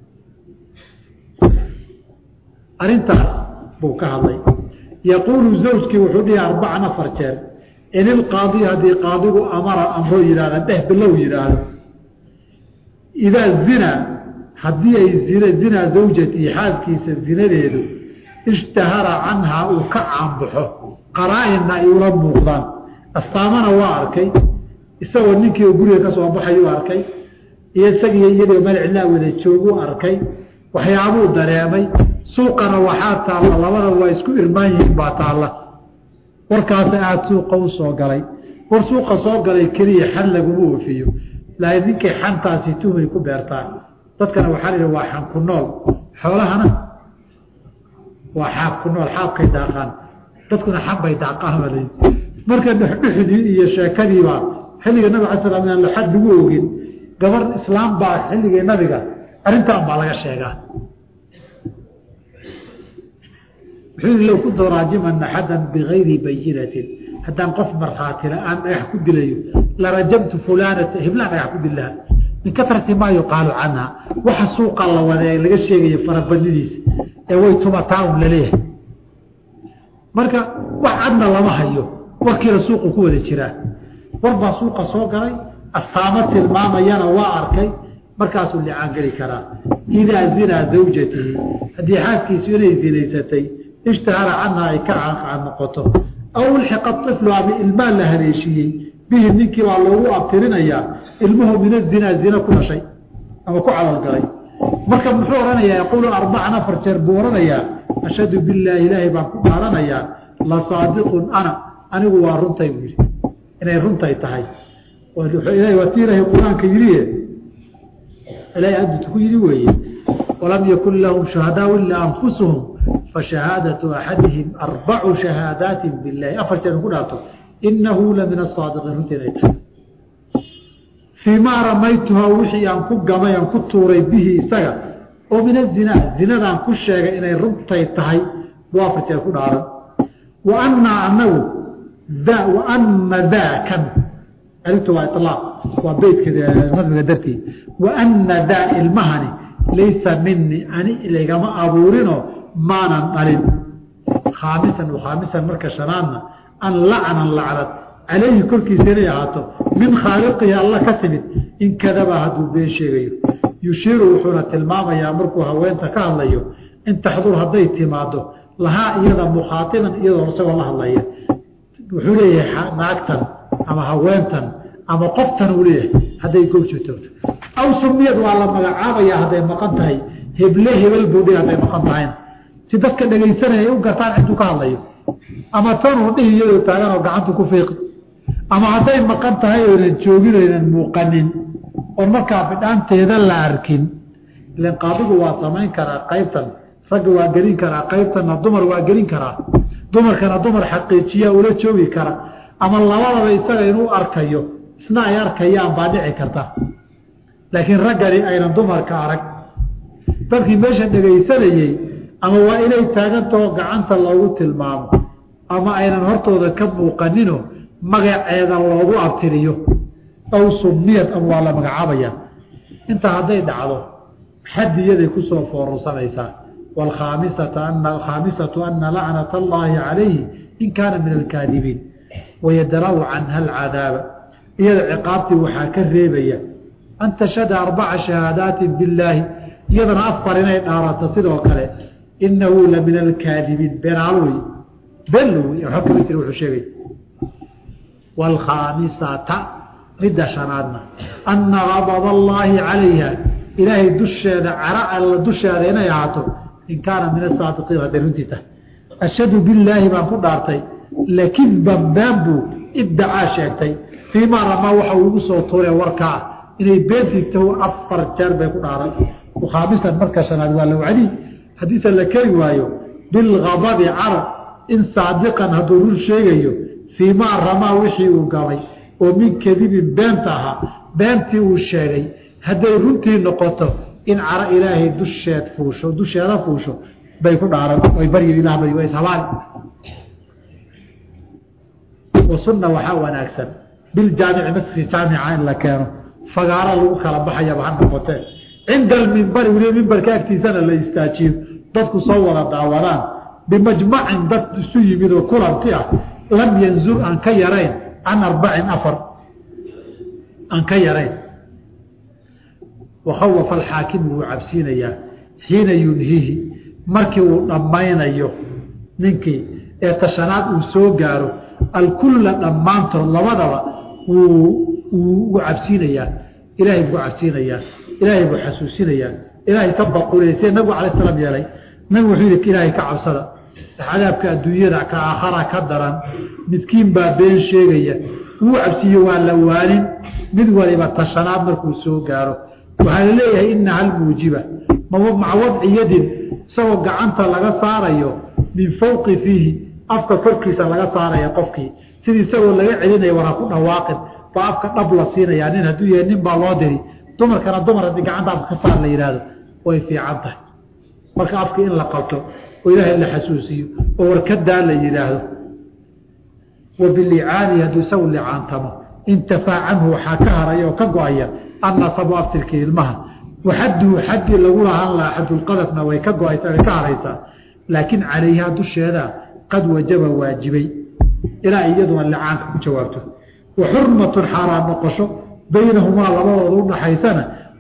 arrintaas buu ka hadlay yaquulu zawjkii wuxuu dhihi arbacan afar jeer in ilqaadi haddii qaadigu amara amroo yidhahda dheh bilow yidhaahdo idaa zina haddii ay zina zinaa zawjatii xaaskiisa zinadeedu ishtahara canhaa uu ka caanbaxo qaraa-inna ay ula muuqdaan astaamana waa arkay isagoo ninkii guriga ka soo baxayuu arkay iyo isagiiyo iyadoo malcilaa wada jooguu arkay waxyaabuu dareemay suuqana waxaa taalla labada waa isku irmaan yihiin baa taalla warkaasa aada suuqa u soo galay war suuqa soo galay keliya xan laguma oofiyo laakiin ninkay xantaasi tuhmay ku beertaan dadkana waxaa la yidhi waa xan ku nool xoolahana waa xaab ku nool xaabkay daaqaan dadkuna xan bay daaqaan baa layidhi marka dhexdhexdii iyo sheekadiibaa xilliga nabig ala slam aan laxad lagu ogin gabar islaam baa xilligii nabiga arrintaan baa laga sheegaa wuxuu yidhi low kuntu raajiman axadan bigayri bayinatin haddaan qof markhaati la-aan dhagax ku dilayo larajamtu fulaanata hiblaan dhagax ku dillaha min katrati maa yuqaalu canha waxa suuqa la wada ee laga sheegayo farabadnidiisa ee way tumataa un laleeyahay marka wax cadna lama hayo warkiina suuqu ku wada jiraa war baa suuqa soo galay astaamo tilmaamayana waa arkay markaasuu licaan geli karaa idaa zinaa zawjatihi haddii xaaskiisu inay zinaysatay ishtahara canhaa ay ka caanqaan noqoto aw ulxiqa iflu ama ilmaa la haleeshiiyey bihi ninkii baa loogu abtirinayaa ilmuhu min azinaa zina ku dhashay ama ku calalgalay marka muxuu odhanayaa yaquulu arbacan afar jeer buu odhanayaa ashhadu bilaahi ilaahay baan ku dhaaranayaa la saadiqun ana anigu waa runtay buu yidhi inay runtay tahay waa ti ilaahay qur-aanka yidhiye ilaahay adduta ku yidhi weeye walam yakun lahum shuhadaau ilaa anfusuhum fashahaadatu axadihim arbacu shahaadaati bilahi afar jeer ku dhaarto inahu la min asaadiqiin runtii inay tahay fii maa ramaytuhaa wixii aan ku gamay aan ku tuuray bihi isaga oo min azinaa zinadaan ku sheegay inay runtay tahay buu afar jeer ku dhaaran wa annaa anagu da wa ana daakan arintu waa ilaaq waa beytka nadmiga dartii wa ana daa ilmahani laysa minii ani laygama abuurinoo maanan dhalin khaamisan khaamisan marka shanaadna an lacnan lacnad calayhi korkiisa inay ahaato min khaaliqihi alla ka timid in kadaba hadduu been sheegayo yushiiru wuxuuna tilmaamayaa markuu haweenta ka hadlayo in taxdur hadday timaado lahaa iyada mukhaatiban iyadoo isagoo la hadlaya wuxuu leeyahay naagtan ama haweentan ama qoftan uu leeyahay hadday goobjo toogto aw sumiyad waa la magacaabaya hadday maqan tahay heble hebel buudhi hadday maqan tahayna si dadka dhegaysanaya ay u gartaan ciduu ka hadlayo ama tanuu dhihi iyadoo taagan oo gacantu ku fiiqi ama hadday maqan tahay oynan joogin oynan muuqanin oon markaa bidhaanteeda la arkin ilan qaadigu waa samayn karaa qaybtan ragga waa gelin karaa qaybtanna dumar waa gelin karaa dumarkana dumar xaqiijiya ula joogi kara ama labadaba isaga inuu arkayo isna ay arkayaan baa dhici karta laakiin raggani aynan dumarka arag dadkii meesha dhegaysanayey ama waa inay taagantao gacanta loogu tilmaamo ama aynan hortooda ka muuqanino magaceeda loogu abtiriyo aw sumiyad ama waa la magacaabaya intaa hadday dhacdo xadiyaday kusoo foororsanaysaa waalkhaamisata ana alkhaamisatu ana lacnata allaahi calayhi in kaana min alkaadibiin wayadra'u canha alcadaaba iyada ciqaabtii waxaa ka reebaya an tashhada arbaca shahaadaatin billaahi iyadana afar inay dhaarato sidoo kale inahu la min alkaadibiin beenaalo wey been wey wa kama jira wuxuu sheegay waalkhaamisata midda shanaadna ana qabad allaahi calayha ilaahay dusheeda cara alla dusheeda inay ahaato in kaana min asaadiqiin hadday runtii tahay ashhadu billaahi baan ku dhaartay lakidban been buu ibdacaa sheegtay fii maa ramaa waxa uu igu soo tuuree warkaa inay beentigta afar jeer bay ku dhaaran khaamisan marka shanaad waa lowcadi haddiise la keri waayo bilgadabi carab in saadiqan hadduu rur sheegayo fii maa ramaa wixii uu gamay oo min kadibin beenta ahaa beentii uu sheegay hadday runtii noqoto in caro ilaahay dusheed fuusho dusheeda fuusho bay ku dhaaran way baryo ilah bari waa ishabaali wasunna waxaa wanaagsan biljaamici masjid jaamica in la keeno fagaaro lagu kala baxayaba ha noqotee cinda almimbari weliba mimbarka agtiisana la istaajiyo dadku soo wada daawadaan bimajmacin dad isu yimid oo kulanti ah lam yanzur aan ka yarayn can arbacin afar aan ka yarayn wakhawafa alxaakimu wuu cabsiinayaa xiina yunhihi markii uu dhammaynayo ninkii ee tashanaad uu soo gaaro alkulla dhammaantood labadaba wuu ugu cabsiinayaa ilaahay buu cabsiinayaa ilaahay buu xasuusinayaa ilaahay ka baquleyse nabigu alay slam yeelay nabigu wuxuu yidhi ilaahay ka cabsada cadaabka adduunyada ka aakhara ka daran midkiin baa been sheegaya wuu cabsiiye waa la waanin mid waliba tashanaad markuu soo gaaro waxaa la leeyahay inaha almuujiba maca wadci yadin isagoo gacanta laga saarayo min fawqi fiihi afka korkiisa laga saaraya qofkii sidii isagoo laga celinaya war ha ku dhawaaqin baa afka dhab la siinayaa nin hadduu yahay nin baa loo diri dumarkana dumar haddii gacanta afka ka saar la yidhaahdo way fiican tahay marka afka in la qabto oo ilaahay la xasuusiyo oo warkadaa la yidhaahdo wa bilicaani hadduu isagu licaantamo intafaa canhu waxaa ka haraya oo ka go-aya annasabu aftirkii ilmaha waxaduhu xaddii lagu lahaan lahaa xadulqadafna way ka go-aysa way ka haraysaa laakiin calayhaa dusheeda qad wajaba waajibay ilaa iyaduna licaanka ku jawaabto wa xurmatun xaaraan noqosho baynahumaa labadooda udhaxaysana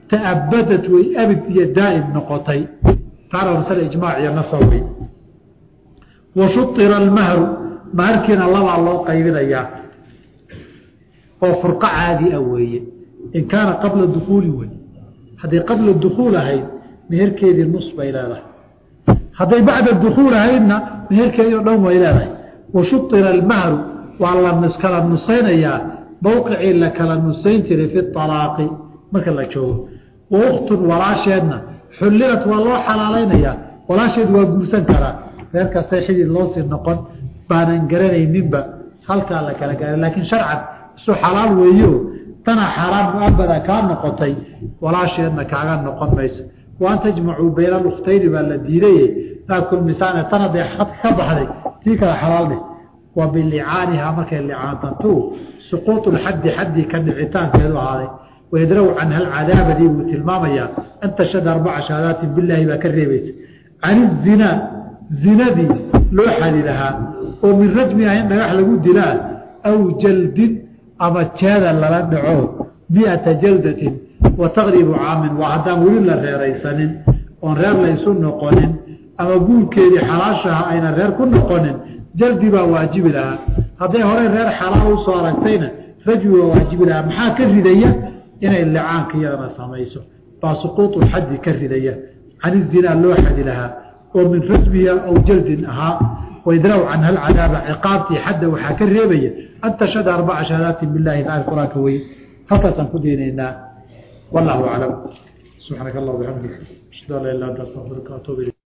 ta'abadad way abid iyo daa'im noqotay taana masale ijmaac iyo nasawey wa shuira almahru maharkiina labaa loo qaybinayaa oo furqo caadi ah weeye in kaana qabla dukuuli wey hadday qabla dukuul ahayd meherkeedii nus bay leedahay hadday bacda dukuul ahaydna meherkeedii o dhan way leedahay wa shuira almahru waa la kala nusaynayaa mowqicii la kala nusayn jiray fi alaaqi marka la joogo wa uktun walaasheedna xullilat waa loo xalaalaynayaa walaasheed waa guursan karaa reerkaasay xidid loosii noqon baanan garanayninba halkaa la kala gaaray laakiin sharcan isu xalaal weeyo tana xaaraan muabada kaa noqotay walaasheedna kaaga noqon mayso wa an tajmacuu bayna alukhtayni baa la diidaye laa kulmisaane tan hadday adka ka baxday tii kale xalaal dheh wa bilicaanihaa markay licaantantu suquutu lxaddi xaddii ka dhicitaankeedu ahaaday wayadraw canha alcadaabadii buu tilmaamayaa an tashhada arbaca shahaadaatin bilaahi baa ka reebaysa can izinaa zinadii loo xadi lahaa oo min rajmi ah in dhagax lagu dilaa aw jaldin ama jeeda lala dhaco miata jaldatin wa taqribu caamin waa haddaan weli la reeraysanin oon reer laysu noqonin ama guurkeedii xalaashaha ayna reer ku noqonin jaldi baa waajibi lahaa hadday horey reer xalaal usoo aragtayna rajmi waa waajibi lahaa maxaa ka ridaya inay licaanka iyadana samayso baa suquutu xaddi ka ridaya can izinaa loo xadi lahaa oo min rajmiha aw jaldin ahaa waidraw canha alcadaaba ciqaabtii xadda waxaa ka reebaya an tashhada arbaca shahaadaatin bilahi taala qur-aanka wey halkaasaan ku daynaynaa wallahu aclam subxaanaka allah bixamdik ashhadu an la ilah anta astaqfiruka atuub ilayk